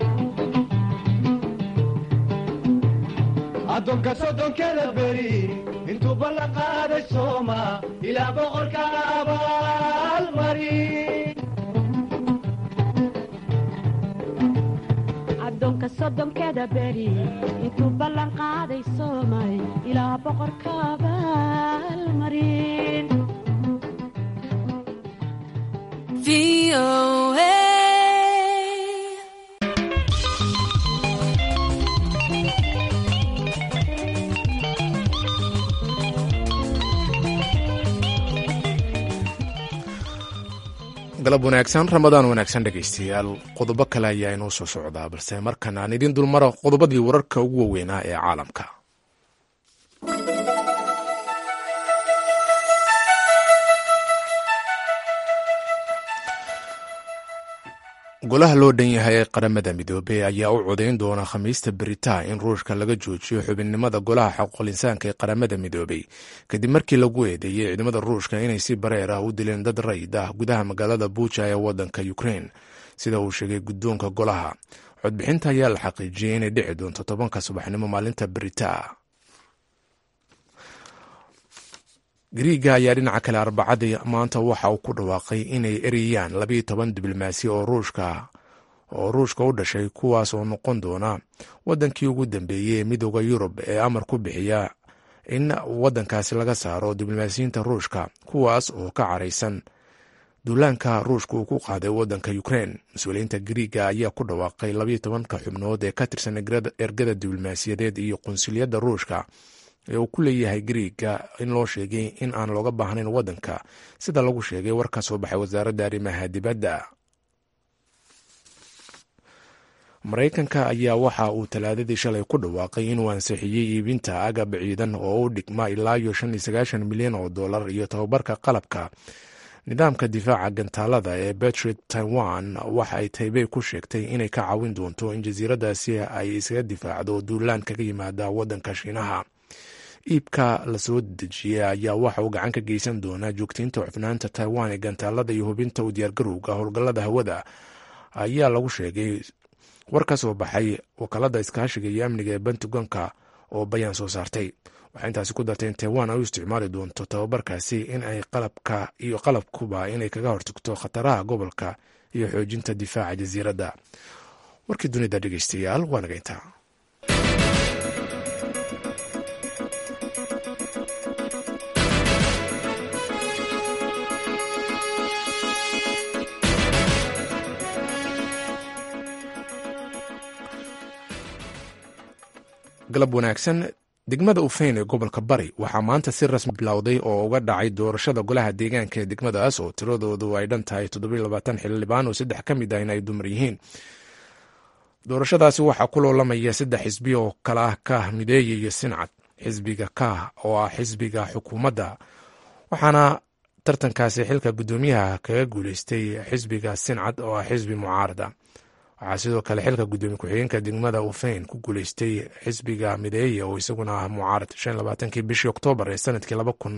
addoonka soddonkeda beri intuu ballan qaaday sooma ilaa boqorka abaalmarin addoonka soddonkeda beri intuu ballan qaaday soomay ilaa boqorka abaalmarin galab wanaagsan ramadaan wanaagsan dhegaystayaal qodobo kale ayaa inoo soo socdaa balse markan aan idiin dulmaro qodobadii wararka ugu waaweynaa ee caalamka golaha loo dhan yahay ee qaramada midoobey ayaa u codayn doona khamiista beritaa in ruushka laga joojiyo xubinnimada golaha xaquuqul insaanka ee qaramada midoobey kadib markii lagu eedeeyey ciidamada ruushka inay si bareer ah u dileen dad rayid ah gudaha magaalada buuja ee wadanka ukrein sida uu sheegay guddoonka golaha codbixinta ayaa la xaqiijiyey inay dhici doonto tobanka subaxnimo maalinta beritaa gariiga ayaa dhinaca kale arbacadii maanta waxa uu ku dhawaaqay inay ereyaan labayo toban diblomaasi oo ruushka oo ruushka u dhashay kuwaas oo noqon doona wadankii ugu dambeeyey ee midooda yurub ee amar ku bixiya in wadankaasi laga saaro diblomaasiyiinta ruushka kuwaas oo ka caraysan duulaanka ruushka uu ku qaaday wadanka ukrein mas-uuliyiinta gariiga ayaa ku dhawaaqay labayo tobanka xubnood ee ka tirsan ergada diblomaasiyadeed iyo qunsuliyadda ruushka ee uu ku leeyahay gariiga in loo sheegay in aan looga baahnayn wadanka sida lagu sheegay war ka soo baxay wasaaradda arrimaha dibadda maraykanka ayaa waxa uu talaadadii shalay ku dhawaaqay inuu ansixiyey iibinta agab ciidan oo u dhigma ilaa iyo shan iyo sagaashan milyan oo dollar iyo tababarka qalabka nidaamka difaaca gantaalada ee betrit taiwan waxa ay taybey ku sheegtay inay ka caawin doonto in jasiiradaasi ay isaga difaacdo duulaan kaga yimaada wadanka shiinaha iibka lasoo dejiyey ayaa waxa uu gacan ka geysan doonaa joogtaynta cufnaanta taiwan ee gantaalada iyo hubinta u diyaargarowga howlgallada hawada ayaa lagu sheegay war ka soo baxay wakaalada iskaashiga iyo amniga ee pentagonka oo bayaan soo saartay waxay intaasi ku dartay in taiwan ay u isticmaali doonto tababarkaasi in ay qalabka iyo qalabkuba inay kaga hortagto khataraha gobolka iyo xoojinta difaaca jasiiradda warkii dunida dhegeystayaal waa naga intaa galab wanaagsan degmada ufeyn ee gobolka bari waxaa maanta si rasmi bilowday oo uga dhacay doorashada golaha deegaanka ee degmadaas oo tiradoodu ay dhan tahay xildhibaan oo saddex ka mid ah in ay dumar yihiin doorashadaasi waxaa ku loolamaya saddex xisbi oo kala ah kaah mideeye iyo sincad xisbiga kaah oo ah xisbiga xukuumadda waxaana tartankaasi xilka guddoomiyaha kaga guuleystay xisbiga sincad oo ah xisbi mucaarada waxaa sidoo kale xilka guddoomiye ku-xigeenka degmada ufeyn ku guuleystay xisbiga mideeye oo isaguna ah mucaarad kii bishii oktoobar ee sanadkii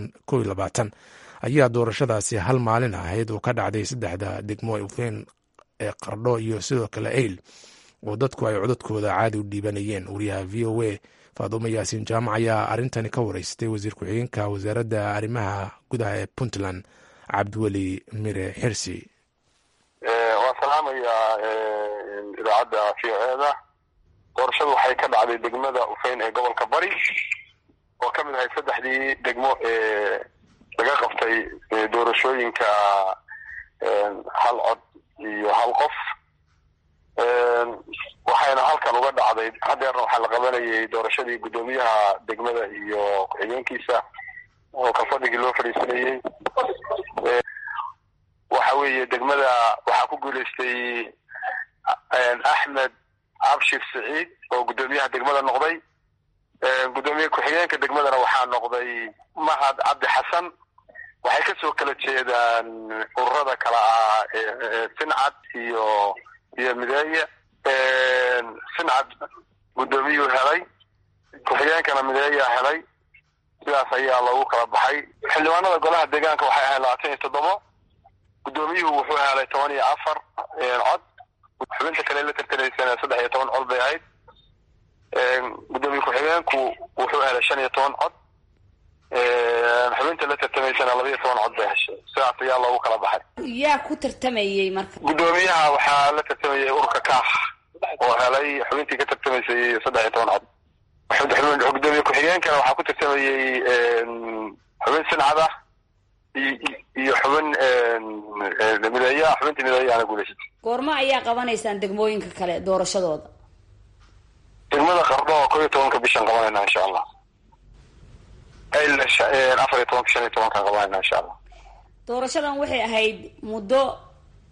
ayaa doorashadaasi hal maalin ahayd oo ka dhacday saddexda degmo ufeyn ee qardho iyo sidoo kale eyl oo dadku ay codadkooda caadi u dhiibanayeen wariyaha v o a faadumo yaasiin jaamac ayaa arintani ka wareystay wasiir ku-xigeenka wasaaradda arrimaha gudaha ee puntland cabdiweli mire xirsi waan salaamayaa idaacadda v o eda doorashadu waxay ka dhacday degmada ufeyn ee gobolka bari oo ka mid ahay saddexdii degmo ee laga qabtay doorashooyinka hal cod iyo hal qof waxayna halkan uga dhacday hadeerna waxaa la qabanayay doorashadii guddoomiyaha degmada iyo ku-xigeenkiisa oo kalfadhigii loo fadhiisanayey waxa weeye degmada waxaa ku guuleystay axmed cabshir saciid oo guddoomiyaha degmada noqday guddoomiye ku-xigeenka degmadana waxaa noqday mahad cabdi xasan waxay kasoo kala jeedaan ururada kala ah sincad iyo iyo mideeye sincad guddoomiyuu helay ku-xigeenkana mideeyaa helay sidaas ayaa loogu kala baxay xildhibaanada golaha deegaanka waxay ahayd labaatan iyo toddobo guddoomiyuhu wuxuu helay toban iyo afar cod xubinta kale la tartanaysana saddex iyo toban cod bay ahayd guddoomiye ku-xigeenku wuxuu helay shan iyo toban cod xubinta la tartamaysana laba iyo toban cod bay heshay sidaas ayaa loogu kala baxay yaa ku tartamayey marka guddoomiyaha waxaa la tartamayay ururka kaax oo helay xubintii ka tartamaysay saddex iyo toban cod gudoomiye ku-xigeenkana waxaa ku tartamayey xubin sincad ah iyo xubin mideeya xubintii mideeyaana guuleysatay goormo ayaa qabanaysaan degmooyinka kale doorashadooda degmada qardho oo kow iyo tobanka bishaan qabanayna insha allah afar iyo tobanka shan iyo tobankaan qabanayna insha allah doorashadan waxay ahayd muddo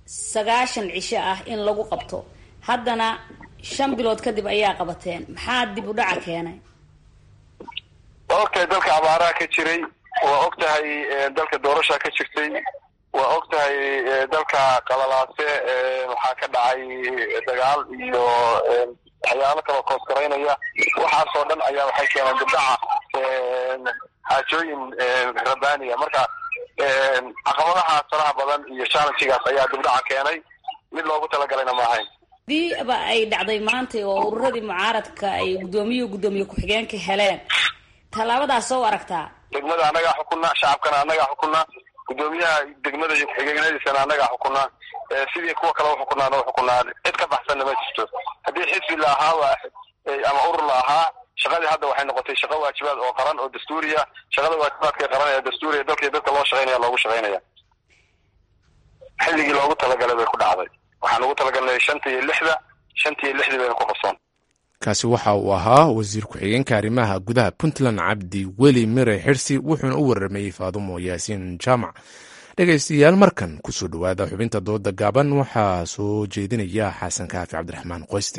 sagaashan cisho ah in lagu qabto haddana shan bilood kadib ayaa qabateen maxaa dib u dhaca keenay waa ogtahay dalka abaaraha ka jiray waa og tahay dalka doorasha ka jirtay waa og tahay dalka qalalaase waxaa ka dhacay dagaal iyo waxyaalo kaloo koosgaraynaya waxaasoo dhan ayaa waxay keeneen dibdhaca xaajooyin rabbaaniya marka caqabadaha faraha badan iyo challengigaas ayaa dibdhaca keenay mid loogu talagalayna ma ahayn hadiiba ay dhacday maanta oo ururadii mucaaradka ay guddoomiye guddoomiye ku-xigeenka heleen tallaabadaas soo aragtaa degmada annagaa xukunna shacabkana annagaa xukunna guddoomiyaha degmada iyo ku-xigeenadiisana annagaa xukunna sidii kuwa kale uxukunaana uxukunaa cid ka baxsanna ma jirto haddii xisbi la ahaa ama urur la ahaa shaqadii hadda waxay noqotay shaqo waajibaad oo qaran oo dastuuriya shaqada waajibaadka qaran ee dastuuriya dalkii dadka loo shaqaynaya loogu shaqaynaya xilligii loogu talagalay bay ku dhacday waxaan ugu talagalnay shanta iyo lixda shanta iyo lixdii bayna ku qabsoon kaasi waxa uu ahaa wasiir ku-xigeenka arrimaha gudaha puntland cabdi weli mire xirsi wuxuuna u waramayey faadumo yaasiin jaamac dhegaystayaal markan kusoo dhowaada xubinta dooda gaaban waxaa soo jeedinaya xasan kaafi cabdiraxmaan qoyste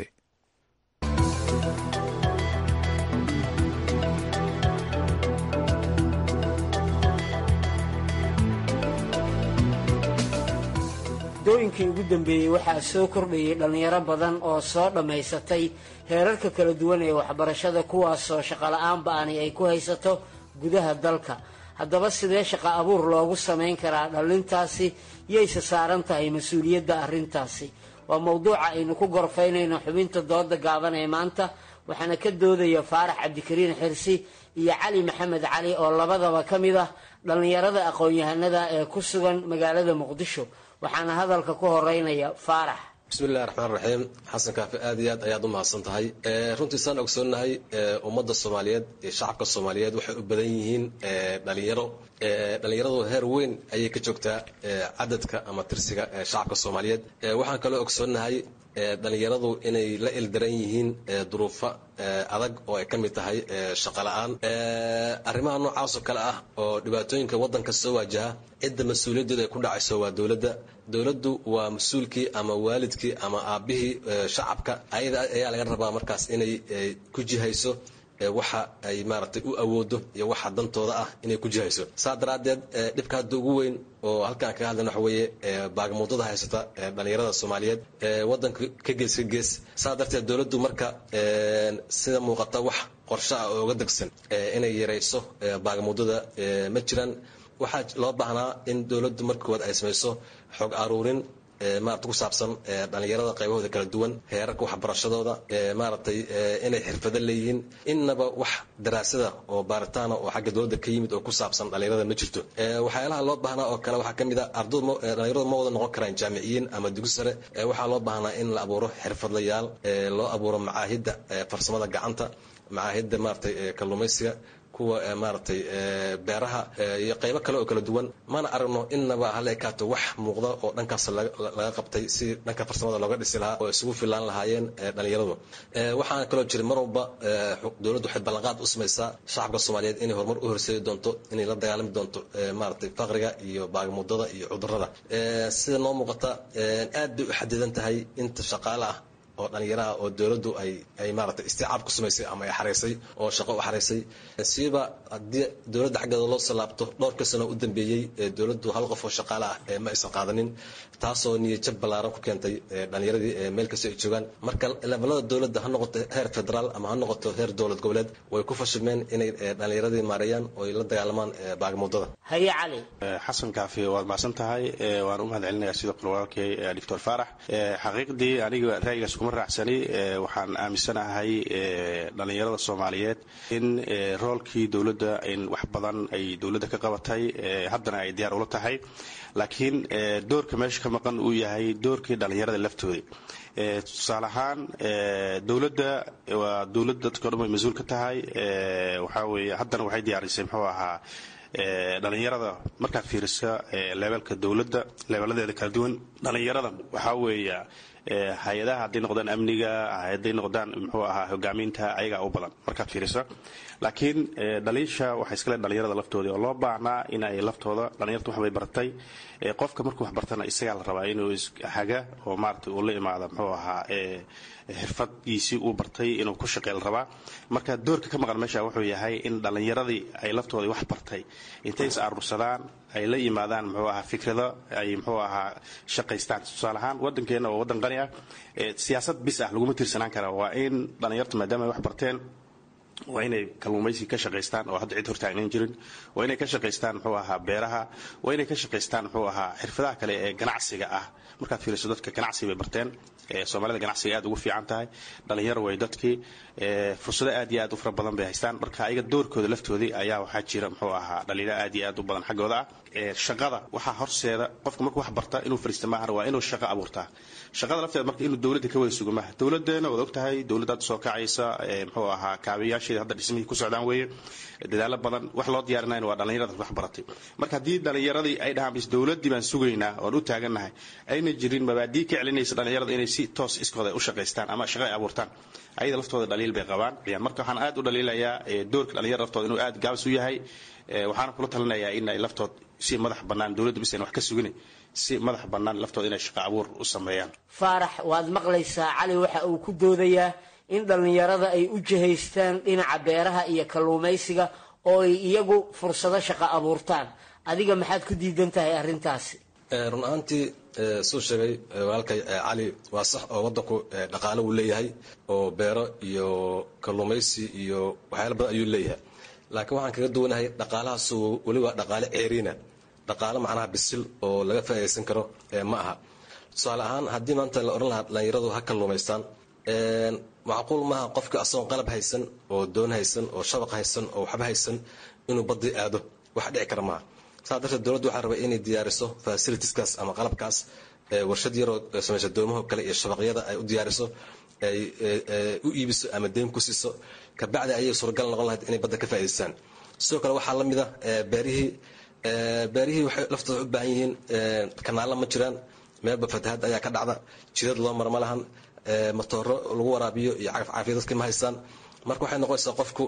dooyinkii ugu dambeeyey waxaa soo kordhayay dhallinyaro badan oo soo dhammaysatay heerarka kala duwan ee waxbarashada kuwaasoo shaqola'aan ba-ani ay ku haysato gudaha dalka haddaba sidee shaqo abuur loogu samayn karaa dhallintaasi yayse saaran tahay mas-uuliyadda arrintaasi waa mowduuca aynu ku gorfaynayno xubinta dooda gaaban ee maanta waxaana ka doodaya faarax cabdikariin xirsi iyo cali maxamed cali oo labadaba ka mid ah dhallinyarada aqoon-yahanada ee ku sugan magaalada muqdisho waxaana hadalka ku horeynaya faarax bismillahi raxmaan raxiim xasan kaafi aad iyo aad ayaad u mahadsan tahay runtii saan ogsoonnahay ummadda soomaaliyeed iyo shacabka soomaaliyeed waxay u badan yihiin dhalinyaro dhalinyaradu heer weyn ayay ka joogtaa cadadka ama tirsiga shacabka soomaaliyeed waxaan kaloo ogsoonnahay dhalinyaradu inay la ildaran yihiin duruufo adag oo ay ka mid tahay shaqo la-aan arrimaha noocaasoo kale ah oo dhibaatooyinka waddanka soo waajaha cidda mas-uuliyaddeeda ay ku dhacayso waa dowladda dowladdu waa mas-uulkii ama waalidkii ama aabbihii shacabka ayada ayaa laga rabaa markaas inay ku jihayso waxa ay maaragtay u awoodo iyo waxa dantooda ah inay ku jihayso saa daraaddeed dhibka hadda ugu weyn oo halkaan kaga hadlan waxa weeye baagamuudada haysata dhalinyarada soomaaliyeed waddanka ka gees ka gees saa darteed dowladdu marka sida muuqata wax qorshe ah oo uga degsan inay yarayso baagamuudada ma jiraan waxaa loo baahnaa in dowladdu marka koowaad ay samayso xog aruurin maarata ku saabsan dhalinyarada qaybahooda kala duwan heerarka waxbarashadooda maaragtay inay xirfado leeyihiin innaba wax daraasada oo baaritaana oo xagga dowladda ka yimid oo ku saabsan dhalinyarada ma jirto waxyaalaha loo baahnaa oo kale waxaa ka mid a ardaydu dhalinyaradu ma wada noqon karaan jaamiciyiin ama dugsi sare waxaa loo baahnaa in la abuuro xirfadlayaal loo abuuro macaahidda farsamada gacanta macaahidda maaragtay kalluumaysiga kuwa maaragtay beeraha iyo qaybo kale oo kala duwan mana aragno innaba hala ekaato wax muuqda oo dhankaas laga qabtay si dhanka farsamada looga dhisi lahaa oo isugu filaan lahaayeen dhalinyaradu waxaana kaloo jira mar walba dowladdu waxay ballanqaad u samaysaa shacabka soomaaliyeed inay horumar u horseedi doonto inay la dagaalami doonto maaragtay faqriga iyo baagmudada iyo cudurrada sida noo muuqata aad bay u xadidan tahay inta shaqaale ah oo dhalinyaraha oo dowladdu ay ay maaragtay isticaab ku samaysay ama ay xaraysay oo shaqo u xaraysay siiba haddii dowladda xaggeeda loo soo laabto dhowrka sano u dambeeyey dowladdu hal qof oo shaqaale ah ma aysan qaadanin taasoo niyajab ballaaran ku keentay dhalinyaradii meel kasta ay joogaan marka levelada dowladda ha noqoto heer federaal ama ha noqoto heer dowlad goboleed way ku fashilmeen inay dhalinyaradii maareeyaan oo ay la dagaalamaan baagmuudada haye cali xasan kaafi waad macsan tahay waan u mahad celinayaa sidoo kale walaalkay doctor faarax xaqiiqdii aniga ra'yigaas kuma raacsani waxaan aaminsanahay dhalinyarada soomaaliyeed in roolkii dowladda in wax badan ay dowladda ka qabatay haddana ay diyaar ula tahay laakiin doorka meesha ka maqan uu yahay doorkii dhalinyarada laftooda tusaale ahaan dowladda waa dowladda dadka o dhan way mas-uul ka tahay waxaa weeye haddana waxay diyaarisay muxuu ahaa dhalinyarada markaad fiirisa leebelka dowladda leebeladeeda kala duwan dhalinyarada waxaa weeya hay-adaha hadday noqdaan amniga hadday noqdaan muxuu ahaa hogaaminta ayagaa u badan markaad fiirisa laakiin dhaliisha waxay iskale dhalinyarada laftoodii oo loo baahnaa in ay laftooda dhalinyarta waxbay bartay qofka markuu wax bartana isagaa la rabaa inuu haga oo maarata uu la imaada muxuu ahaa xirfadgiisii uu bartay inuu ku shaqey la rabaa marka doorka ka maqan meesha wuxuu yahay in dhallinyaradii ay laftoodii wax bartay intay is aruursadaan ay la yimaadaan muxuu ahaa fikrado ay muxuu ahaa shaqaystaan tusaale ahaan waddankeenna oo waddan qani ah siyaasad bis ah laguma tiirsanaan kara waa in dhallinyarta maadaama ay wax barteen waa inay kalluumaysi ka shaqaystaan oo hadda cid hortaagnan jirin waa inay ka shaqaystaan muxuu ahaa beeraha waa inay ka shaqaystaan muxuu ahaa xirfadaha kale ee ganacsiga ah markaad fiiriso dadka ganacsi bay barteen soomaalida ganacsiga aad ugu fiican tahay dhalinyaro way dadkii fursado aad iyo aad u fara badan bay haystaan marka ayaga doorkooda laftoodii ayaa waxaa jira muxuu ahaa dhalinyaro aad iyo aad u badan xaggooda ah shaqada waxaa horseeda qofka markuu wax barta inuu fariista maahan waa inuu shaqo abuurtaa shaqada lafteeda marka inuu dowladda ka wada sugo maaha dowladeena waad ogtahay dowladdaad soo kacaysa muxuu ahaa kaabayaasheeda hadda dhismihii ku socdaan weeye dadaalo badan wax loo diyaarinayna waa dhallinyarada wax baratay marka haddii dhallinyaradii ay dhahaan bis dowladdii baan sugaynaa oon u taagannahay ayna jirin mabaadii ka celinaysa dhallinyarada inay si toos iskooda u shaqaystaan ama shaqo ay abuurtaan ayada laftooda dhaliil bay qabaan marka waxaan aad u dhaliilayaa doorka dhalinyarada laftooda inuu aad gaabis u yahay waxaana kula talinayaa in ay laftood si madax bannaan dowladda bis ayna wax ka sugin si madax bannaan laftooda inay shaqo abuur u sameeyaan faarax waad maqlaysaa cali waxa uu ku doodayaa in dhallinyarada ay u jihaystaan dhinaca beeraha iyo kalluumaysiga oo ay iyagu fursado shaqo abuurtaan adiga maxaad ku diidan tahay arrintaasi run ahaantii suu sheegay walaalkay cali waa sax oo waddanku dhaqaalo uu leeyahay oo beero iyo kalluumaysi iyo waxyaala badan ayuu leeyahay laakiin waxaan kaga duwanahay dhaqaalahaasu weliba dhaqaale ceeriina dhaqaalo macnaha bisil oo laga faa'iidaysan karo ma aha tusaale ahaan haddii maanta la odhan lahaa dhallinyaradu ha kalluumaystaan macquul maaha qofka asagoon qalab haysan oo doon haysan oo shabaq haysan oo waxba haysan inuu badii aado wax dhici kara maaha saa darteed dowladdu waxaa rabay inay diyaariso fasilitiskaas ama qalabkaas warshad yaroo samaysa doomaho kale iyo shabaqyada ay u diyaariso ay u iibiso ama deyn ku siiso kabacdi ayay suuragal noqon lahayd inay badda ka faa'idaystaan sidoo kale waxaa la mid a beerihii beerihii waxay laftooda u baahan yihiin kanaalla ma jiraan meelba fatahaad ayaa ka dhacda jidad loo mara ma lahan matooro lagu waraabiyo iyo cagaf caafiya dadka ma haystaan marka waxay noqonaysaa qofku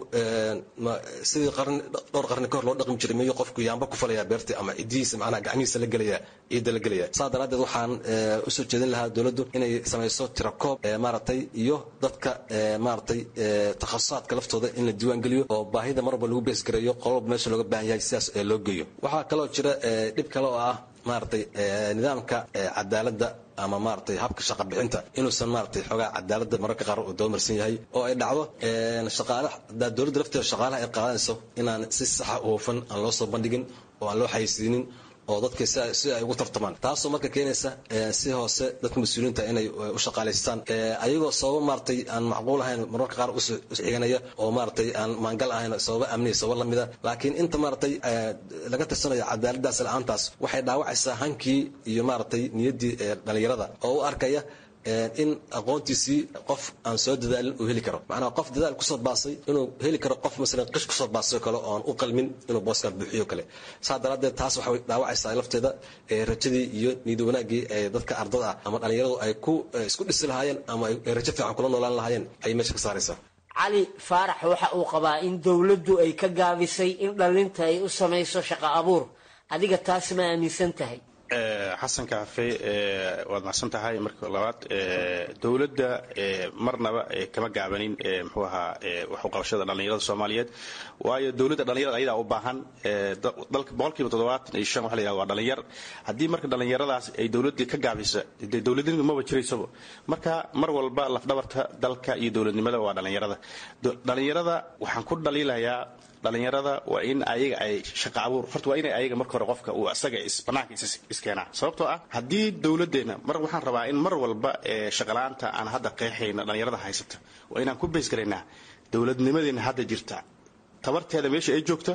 sidii qarni dhowr qarni ka hor loo dhaqmi jiray miyuu qofku yaamba ku falaya beertii ama cidihiisa macnaha gacmihiisa la gelaya ciidda la gelaya saa daraaddeed waxaan usoo jeedin lahaa dowladdu inay samayso tirakoob maaragtay iyo dadka maaragtay takhasusaadka laftooda in la diiwaan geliyo oo baahida mar walba lagu beesgareeyo qololba meesha looga baahan yahay sidaas loo geeyo waxaa kaloo jira dhib kale oo ah maaragtay nidaamka cadaaladda ama maaragtay habka shaqa bixinta inuusan maaragtay xoogaa cadaaladda mararka qaar uu doomarsan yahay oo ay dhacdo shaqaalaha hadaa dowladda lafteeda shaqaalaha ay qaadanayso inaan si saxa u hufan aan loo soo bandhigin oo aan loo xayisiinin oo dadka si ay ugu tartamaan taasoo marka keenaysa si hoose dadka mas-uuliyiinta inay u shaqaalaystaan ayagoo sababo maaragtay aan macquul ahayn mararka qaar usxiganaya oo maaragtay aan maangal ahayn sababo amniya sababo lamida laakiin inta maaragtay laga tirsanayo cadaaladaas la-aantaas waxay dhaawacaysaa hankii iyo maaragtay niyaddii dhalinyarada oo u arkaya in aqoontiisii qof aan soo dadaalin uu heli karo macnaha qof dadaal kusoo baasay inuu heli karo qof masalan qish kusoo baasay kale oo aan u qalmin inuu booskan buuxiyo kale saa daraaddeed taas waxay dhaawacaysaa lafteeda rajadii iyo niyad wanaaggii ee dadka ardada ah ama dhallinyaradu ay ku isku dhisi lahaayeen ama ay rajo fiican kula noolaan lahaayeen ayay meesha ka saaraysaa cali faarax waxa uu qabaa in dowladdu ay ka gaabisay in dhallinta ay u samayso shaqo abuur adiga taas ma aaminsan tahay xasan kaafe waad macsan tahay marka labaad dowladda marnaba kama gaabanin muxuu ahaa waxuqabashada dhallinyarada soomaaliyeed waayo dowladda dhallinyarada ayadaa u baahan dalka boqolkiiba toddobaatan iyo shan waxa la yidhahda waa dhallinyar haddii marka dhallinyaradaas ay dowladdii ka gaabisa dee dowladnimadu maba jiraysaba marka mar walba lafdhabarta dalka iyo dowladnimada waa dhallinyarada dhallinyarada waxaan ku dhaliilayaa dhallinyarada waa in ayaga ay shaqa abuur horta waa inay ayaga marka hore qofka uu asaga banaanka iskeenaa sababtoo ah haddii dowladdeena mar waxaan rabaa in mar walba shaqalaanta aan hadda qeexayna dhallinyarada haysata waa inaan ku beysgaraynaa dowladnimadeena hadda jirta tabarteeda meesha ay joogta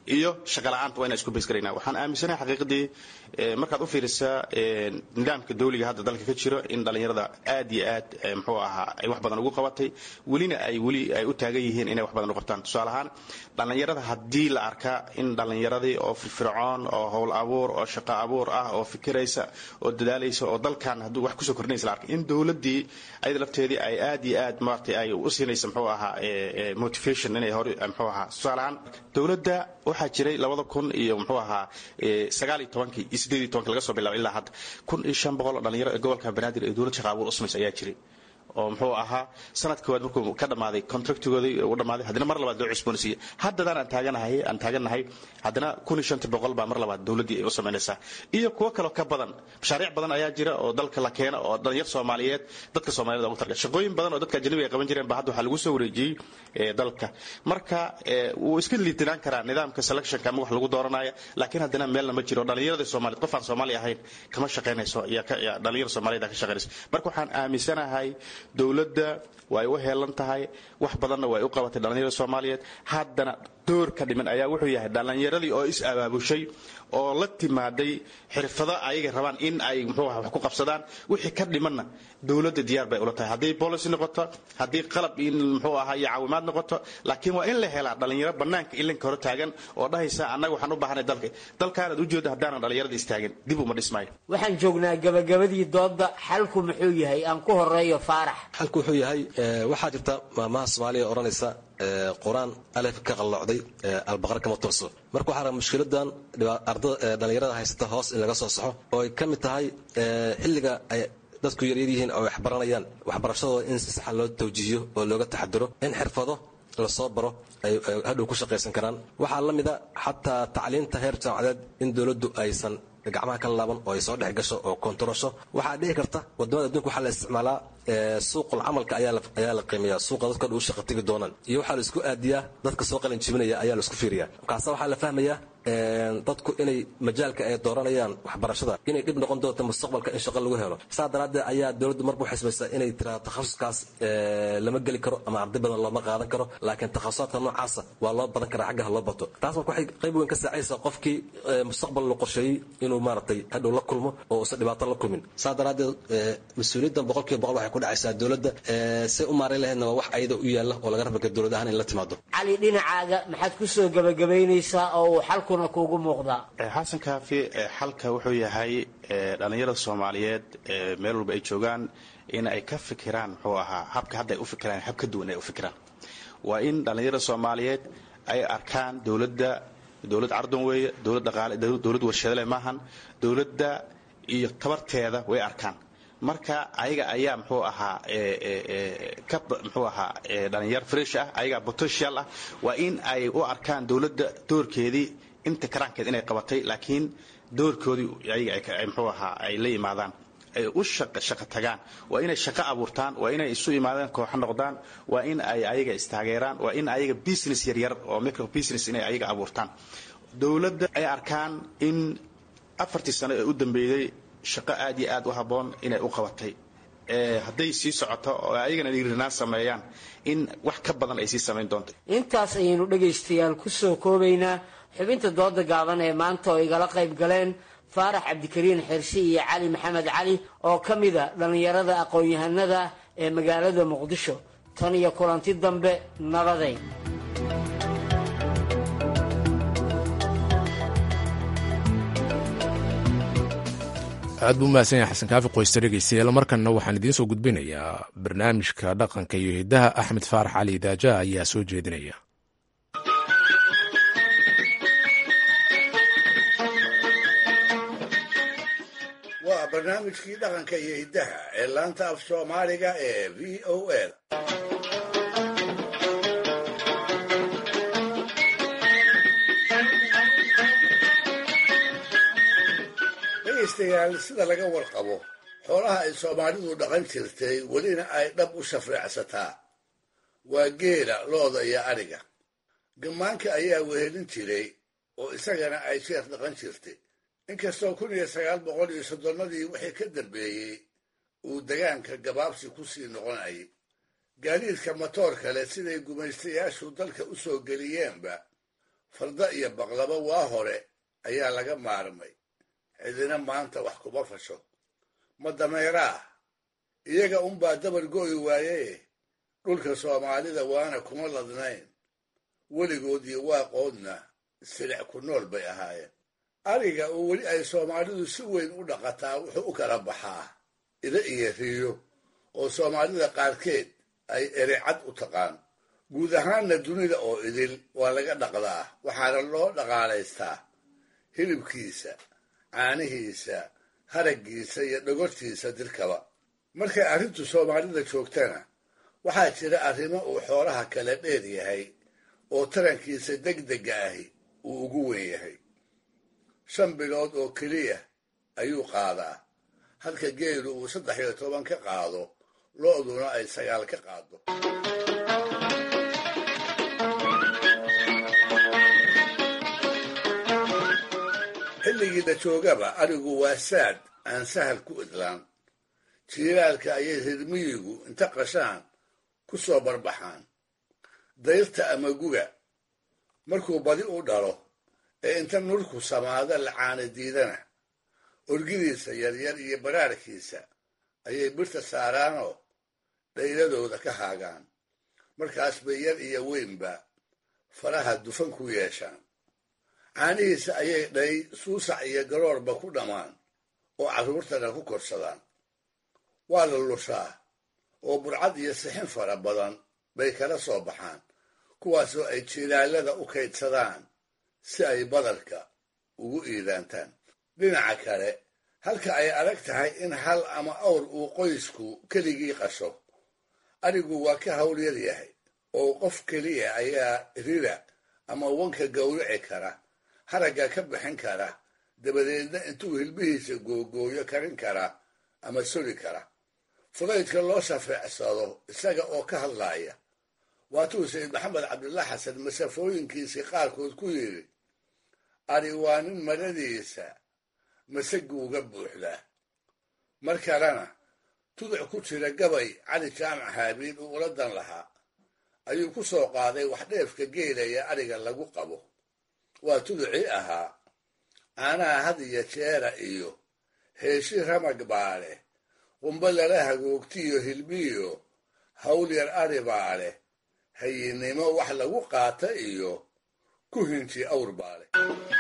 iyo shaqa la-aanta waa inaan isku bays garayna waxaan aaminsanahay xaqiiqadii markaad u fiirisaa nidaamka dawliga hadda dalka ka jiro in dhallinyarada aad iyo aad muxuu ahaa ay wax badan ugu qabatay welina ay weli ay u taagan yihiin inay wax badan u qabtaan tusaale ahaan dhallinyarada haddii la arkaa in dhallinyaradii oo firfircoon oo howl abuur oo shaqo abuur ah oo fikiraysa oo dadaalaysa oo dalkan hadduu wax kusoo kordhinaysa la arkay in dowladdii ayada lafteedii ay aad iyo aad maaragtay ay u siinaysa muxuu ahaa motivation inay hore muxuu ahaa tusaale ahaan dowladda waxaa jiray labada kun iyo muxuu ahaa sagaal iyo tobankii iyo siddeed iyo tobankii laga soo bilaabo ilaa hadda kun iyo shan boqol oo dhalinyaro ee gobolka banaadir ee dowlad shaqa abuur u samaysa ayaa jiray oo muxuu ahaa sanad koowaad markuu ka dhammaaday contractigoodii u dhammaaday haddana mar labaad loo cusboonsiiyey haddadaan aan taaganahay aan taagannahay haddana kun iyo shanta boqol baa mar labaad dowladdii ay u samaynaysaa iyo kuwo kaloo ka badan mashaariic badan ayaa jira oo dalka la keena oo dhalinyar soomaaliyeed dadka soomaaliyed ugu targa shaqooyin badan oo dadka ajnabiga ay qaban jireen baa hadda waxaa lagu soo wareejiyey dalka marka wuu iska liitinaan karaa nidaamka selectionka ama wax lagu dooranaya laakiin haddana meelna ma jiro dhalinyarada soomaaliyeed qof aan soomaali ahayn kama shaqaynayso dhalinyar soomaaliyeed ka shaqaynayso marka waxaan aaminsanahay dowladda way u heelan tahay wax badanna way u qabatay dhallinyarada soomaaliyeed haddana door ka dhiman ayaa wuxuu yahay dhallinyaradii oo is abaabushay oo la timaaday xirfado ayaga rabaan in ay muxuu aha wax ku qabsadaan wixii ka dhimanna dowladda diyaar bay ula tahay haddii policy noqoto haddii qalab in muxuu ahaa iyo caawimaad noqoto laakiin waa in la helaa dhallinyaro bannaanka ilinka hore taagan oo dhahaysa annaga waxaan u baahanay dalka dalkaanaad ujeeda haddaanan dhallinyarada istaagin dib uma dhismaayo waxaan joognaa gabagabadii doodda xalku muxuu yahay aan ku horeeyo faarax xalku wuxuu yahay waxaa jirta maamaha soomaaliya odhanaysa qur-aan alef ka qallocday albaqar kama toorso marka waxaa raba mushkiladan dhalinyarada haysata hoos in laga soo saxo oo ay ka mid tahay xilliga ay dadku yaryar yihiin oo wax baranayaan waxbarashadooda in si saxa loo tawjiihiyo oo looga taxadiro in xirfado lasoo baro ay hadhow ku shaqaysan karaan waxaa la mida xataa tacliinta heer jaamacadeed in dowladdu aysan gacmaha ka laaban oo ay soo dhex gasho oo kontarosho waxaa dhici karta wadamada adduunka waxaa la isticmaalaa suuqul camalka ayaa la qiimeeya suuqa dadka u shaqa tegi doonaan iyo waxaa la isku aadiyaa dadka soo qalin jibinaya ayaa la isku fiiriyaa markaasa waxaa la fahmayaa dadku inay majaalka ay dooranayaan waxbarashada inay dhib noqon doonto mustaqbalka in shaqo lagu helo saa daraaddeed ayaa dowladdu marba u xisbaysaa inay tiraa takhasuskaas lama geli karo ama arday badan looma qaadan karo laakiin takhasusaadka noocaasa waa loo badan karaa xaggaha loo bato taas marka waxay qayb weyn ka saacaysaa qofkii mustaqbal la qorsheeyey inuu maaragtay hadhow la kulmo oo uusan dhibaato la kulmin saa daraaddeed mas-uuliyaddan boqolkiiba boqol waxay ku dhacaysaa dowladda say u maareyn lahaydna waa wax ayada u yaalla oo laga raba kara dowlad ahaan in la timaado cali dhinacaaga maxaad ku soo gabagabaynaysaa oo uu xalkuna kuugu muuqdaa xasan kaafi xalka wuxuu yahay dhallinyarada soomaaliyeed meel walba ay joogaan in ay ka fikiraan muxuu ahaa habka hadda ay u fikiraan hab ka duwan ay u fikiraan waa in dhallinyarada soomaaliyeed ay arkaan dowladda dowlad cardon weeye dowlad dhaqaale dowlad warshadale maahan dowladda iyo tabarteeda way arkaan marka ayaga ayaa muxuu ahaa ka muxuu ahaa dhalinyar fresh ah ayagaa potential ah waa in ay u arkaan dowladda doorkeedii inta karaankeed inay qabatay laakiin doorkoodii ayaga muxuu ahaa ay la yimaadaan ay u shaqo tagaan waa inay shaqo abuurtaan waa inay isu imaadaan kooxo noqdaan waa in ay ayaga istaageeraan waa in ayaga business yaryar oo micro business inay ayaga abuurtaan dowladda ay arkaan in afartii sano ee u dambeeyey shaqo aad iyo aad u habboon inay u qabatay hadday sii socoto oo ayagana dhiirinaan sameeyaan in wax ka badan ay sii samayn doonto intaas ayaynu dhegaystayaal ku soo koobaynaa xubinta dooda gaaban ee maanta oo igala qayb galeen faarax cabdikariin xirsi iyo cali maxamed cali oo ka mida dhallinyarada aqoon-yahanada ee magaalada muqdisho tan iyo kulanti dambe nabaday aad buu mahadsan yahay xasan kaafi qoysta dhegeystayaal markanna waxaan idiin soo gudbinayaa barnaamijka dhaqanka iyo hiddaha axmed faarax cali daaja ayaa soo jeedinaya waa barnaamijkii dhaqanka iyo hiddaha ee laanta af soomaaliga ee v o a dhegaystayaal sida laga warqabo xoolaha ay soomaalidu dhaqan jirtay welina ay dhab u shafreecsataa waa geela looda iyo adhiga gammaanka ayaa wehelin jiray oo isagana ay jeer dhaqan jirtay inkastoo kun iyo sagaal boqol iyo soddonnadii wixii ka dambeeyey uu degaanka gabaabsi ku sii noqonayay gaadiidka matoor kale siday gumaystayaashu dalka u soo geliyeenba farda iyo baqlaba waa hore ayaa laga maarmay cidina maanta wax kuma fasho ma dameeraah iyaga unbaa dabar go'i waaye dhulka soomaalida waana kuma ladnayn weligood iyo waaqoodna silic ku nool bay ahaayeen ariga oo weli ay soomaalidu si weyn u dhaqataa wuxuu u kala baxaa ida iyo riyo oo soomaalida qaarkeed ay erecad u taqaan guud ahaanna dunida oo idil waa laga dhaqdaa waxaana loo dhaqaalaystaa hilibkiisa caanihiisa haraggiisa iyo dhogortiisa dirkaba markay arrintu soomaalida joogtana waxaa jira arrimo uu xoolaha kala dheer yahay oo tarankiisa degdega ahi uu ugu weyn yahay shan bilood oo keliya ayuu qaadaa halka geelu uu saddex iyo toban ka qaado lo'duna ay sagaal ka qaado xilligii la joogaba arigu waa saad aan sahal ku idlaan jiilaalka ayay reermiyigu inta qashaan ku soo barbaxaan dayrta ama guga markuu badi u dhalo ee inta nurku samaada la caana diidana orgidiisa yaryar iyo baraarkiisa ayay birta saaraanoo dhayladooda ka haagaan markaas bay yar iyo weynba faraha dufan ku yeeshaan caanihiisa ayay dhay suusac iyo garoorba ku dhammaan oo carruurtana ku korsadaan waa la lushaa oo burcad iyo sixin fara badan bay kala soo baxaan kuwaasoo ay jiilaalada u kaydsadaan si ay badarka ugu iidaantaan dhinaca kale halka ay adag tahay in hal ama awr uu qoysku keligii qasho arigu waa ka hawlyar yahay oo qof keliya ayaa rira ama wanka gowrici kara haragga ka bixin kara dabadeedna intuu hilbihiisa googooyo karin kara ama soli kara fudaydka loo shafeecsado isaga oo ka hadlaaya waatuu sayid maxamed cabdullah xasan masafooyinkiisii qaarkood ku yidhi ari waa nin maradiisa masaguuga buuxdaa mar kalena tuduc ku jira gabay cali jaamac haabiil uu ula dan lahaa ayuu ku soo qaaday wax dheefka geelaya ariga lagu qabo waa tuducii ahaa caanaha had iyo jeera iyo heeshi ramag baa leh qumbo lala hagoogtiyo hilbiyo hawlyar ari baa leh hayinnimo wax lagu qaata iyo ku hinji awr baa leh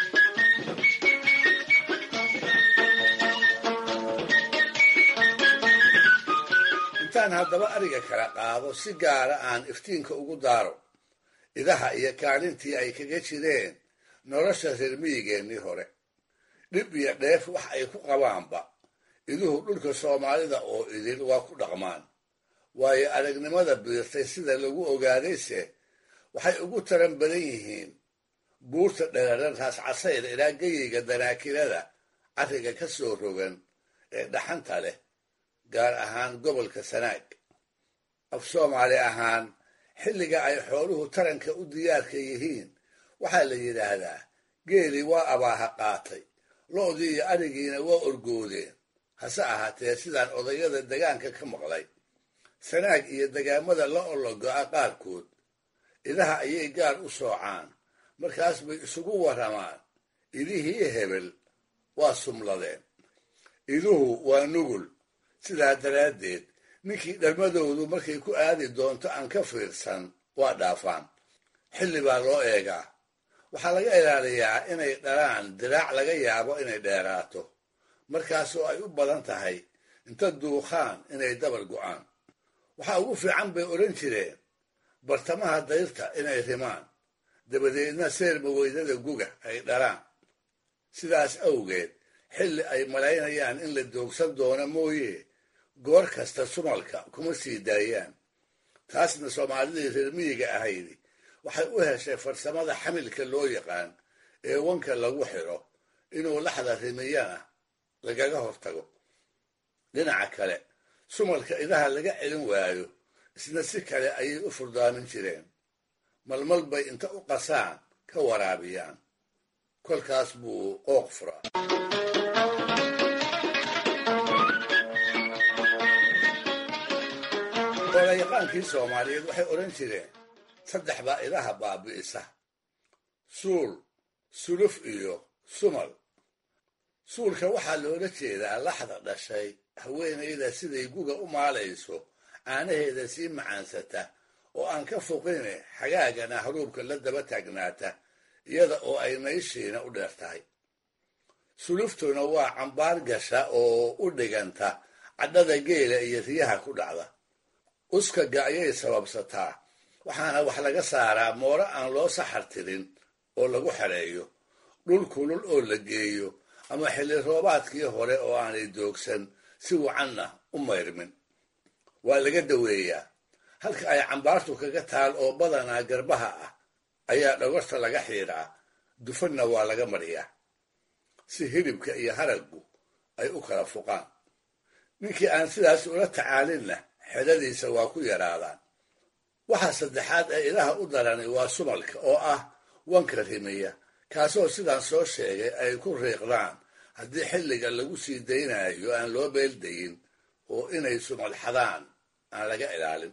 intaan haddaba ariga kala qaado si gaara aan iftiinka ugu daaro idaha iyo kaalintii ay kaga jireen nolosha reermiyigeennii hore dhib iyo dheef wax ay ku qabaanba iduhu dhulka soomaalida oo idil waa ku dhaqmaan waayo aragnimada biirtay sida lagu ogaadayse waxay ugu taran badan yihiin buurta dheraran raas casayr ilaa geyiga danaakilada carriga ka soo rogan ee dhaxanta leh gaar ahaan gobolka sanaag af soomaali ahaan xilliga ay xooluhu taranka u diyaarka yihiin waxaa la yidhaahdaa geeli waa abaaha qaatay lo'dii iyo arigiina waa orgoodeen hase ahaatee sidaan odayada degaanka ka maqlay sanaag iyo degaamada la ologo'a qaarkood idaha ayay gaar u soocaan markaas bay isugu warramaan idihii hebel waa sumladeen iduhu waa nugul sidaa daraaddeed ninkii dhalmadoodu markay ku aadi doonto aan ka fiirsan waa dhaafaan xilli baa loo eegaa waxaa laga ilaaliyaa inay dhalaan diraac laga yaabo inay dheeraato markaasoo ay u badan tahay inta duuqaan inay dabar go'aan waxaa ugu fiican bay odhan jireen bartamaha dayrta inay rimaan dabadeedna seerma weydada guga ay dhalaan sidaas awgeed xilli ay malaynayaan in la doogsan doono mooye goor kasta sumalka kuma sii daayaan taasna soomaalidii reer miyiga ahaydi waxay u heshay farsamada xamilka loo yaqaan ee wanka lagu xidho inuu laxda rimiyana lagaga hortago dhinaca kale sumalka idaha laga celin waayo isna si kale ayay u furdaamin jireen malmal bay inta u qasaan ka waraabiyaan kolkaas buu qooq furaa olayaqaankii soomaaliyeed waxay odhan jireen saddex baa idaha baabi'isa suul suluf iyo sumal suulka waxaa loola jeedaa laxda dhashay haweenayda siday guga u maalayso caanaheeda sii macaansata oo aan ka foqine xagaagana haruubka la daba taagnaata iyada oo ay nayshiina u dheer tahay suluftuna waa cambaar gasha oo u dhiganta cadhada geela iyo riyaha ku dhacda uskaga ayay sababsataa waxaana wax laga saaraa mooro aan loo saxar tirin oo lagu xereeyo dhul kulul oo la geeyo ama xilli roobaadkii hore oo aanay doogsan si wacanna u mayrmin waa laga daweeyaa halka ay cambaartu kaga taal oo badanaa garbaha ah ayaa dhogorta laga xiidhaa dufanna waa laga mariyaa si hilibka iyo haraggu ay u kala fuqaan ninkii aan sidaas ula tacaalinna xedadiisa waa ku yaraadaan waxa saddexaad ee ilaha u darani waa sumalka oo ah wanka rimiya kaasoo sidaan soo sheegay ay ku riiqdaan haddii xilliga lagu sii daynayo aan loo beeldayin oo inay sumal xadaan aan laga ilaalin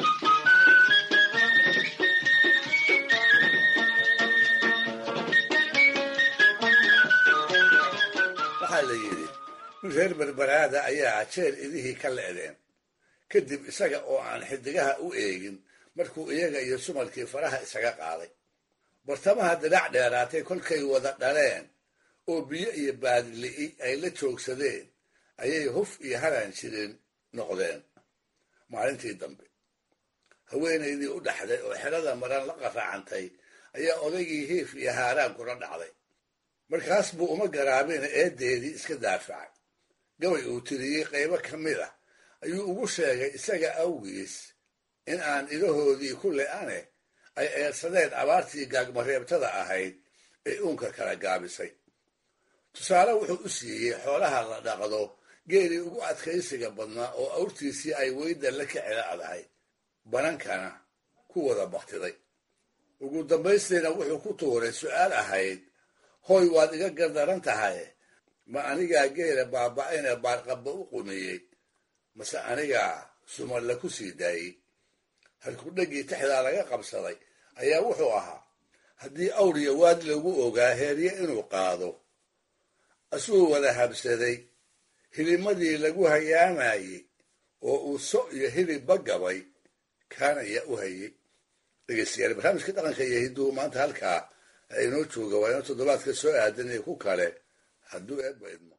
waxaa la yidhi nin reer berberaada ayaa jeer idihii ka le'deen kadib isaga oo aan xidigaha u eegin markuu iyaga iyo sumalkii faraha isaga qaaday bartamaha dirac dheeraatay kolkay wada dhaleen oo biyo iyo baadili'i ay la joogsadeen ayay huf iyo haran jirin noqdeen maalintii dambe haweenaydii u dhaxday oo xerada maran la qaraacantay ayaa odaygii hiif iyo haaraan kula dhacday markaas buu uma garaabina eedeedii iska daafacay gabay uu tiriyey qaybo ka mid ah ayuu ugu sheegay isaga awgiis in aan idahoodii ku le-ane ay eersadeen abaartii gaagmareebtada ahayd ee uunka kala gaabisay tusaale wuxuu u siiyey xoolaha la dhaqdo geelii ugu adkaysiga badnaa oo awrtiisii ay weyda la ka celacdahay banankana ku wada baktiday ugu dambaystiina wuxuu ku tuuray su'aal ahayd hooy waad iga gardaran tahay ma anigaa geela baaba'ayne baarqabba u qumiyey mase anigaa sumalle ku sii daayey halkudhaggii tixdaa laga qabsaday ayaa wuxuu ahaa haddii awriya waad lagu ogaa heerye inuu qaado asuu wada habsaday hilimadii lagu hayaamayey oo uu so iyo hilibba gabay kaanaya u hayey dhegeystayaal barnaamijka dhaqanka iyo hidduhu maanta halkaa inoo jooga waa inoo toddobaadka soo aadan iyo ku kale hadduu eebba idmo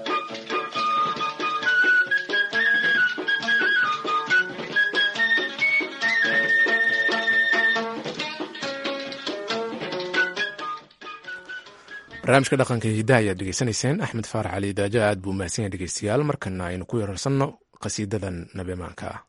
barnaamijka dhaqanka iyo hiddaha ayaad dhegeysanayseen axmed faarax cali daajo aad buu mahadsan yahay dhegeystayaal markana aynu ku yararsanno qhasiidadan nabemaanka ah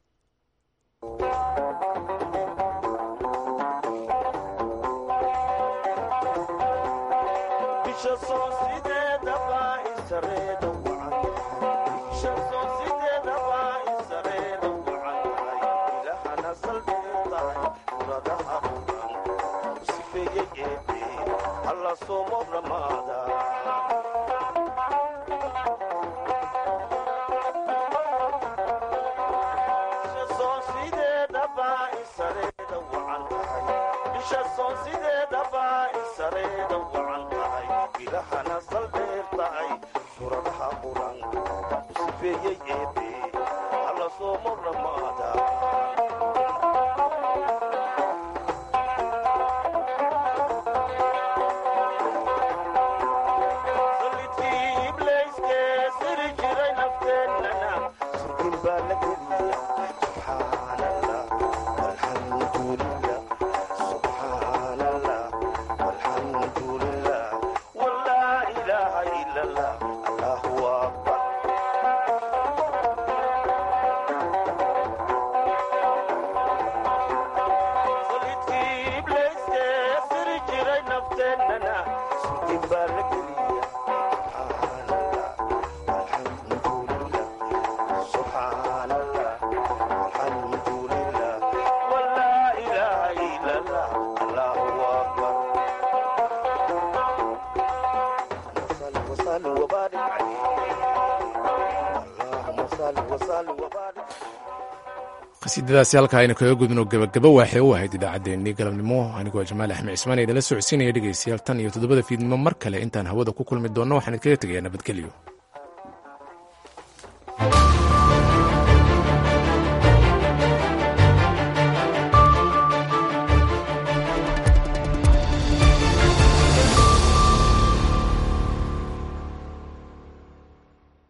qasiidadaasi halkaa aynu kaga gudno gabagaba waxay u ahayd idaacaddeenii galabnimo anigoo jamaal axmed cismaan ee idinla socodsiinaya dhegaystayaal tan iyo toddobada fiidnimo mar kale intaan hawada ku kulmi doonno waxaan idkaga tegayaa nabadgelyo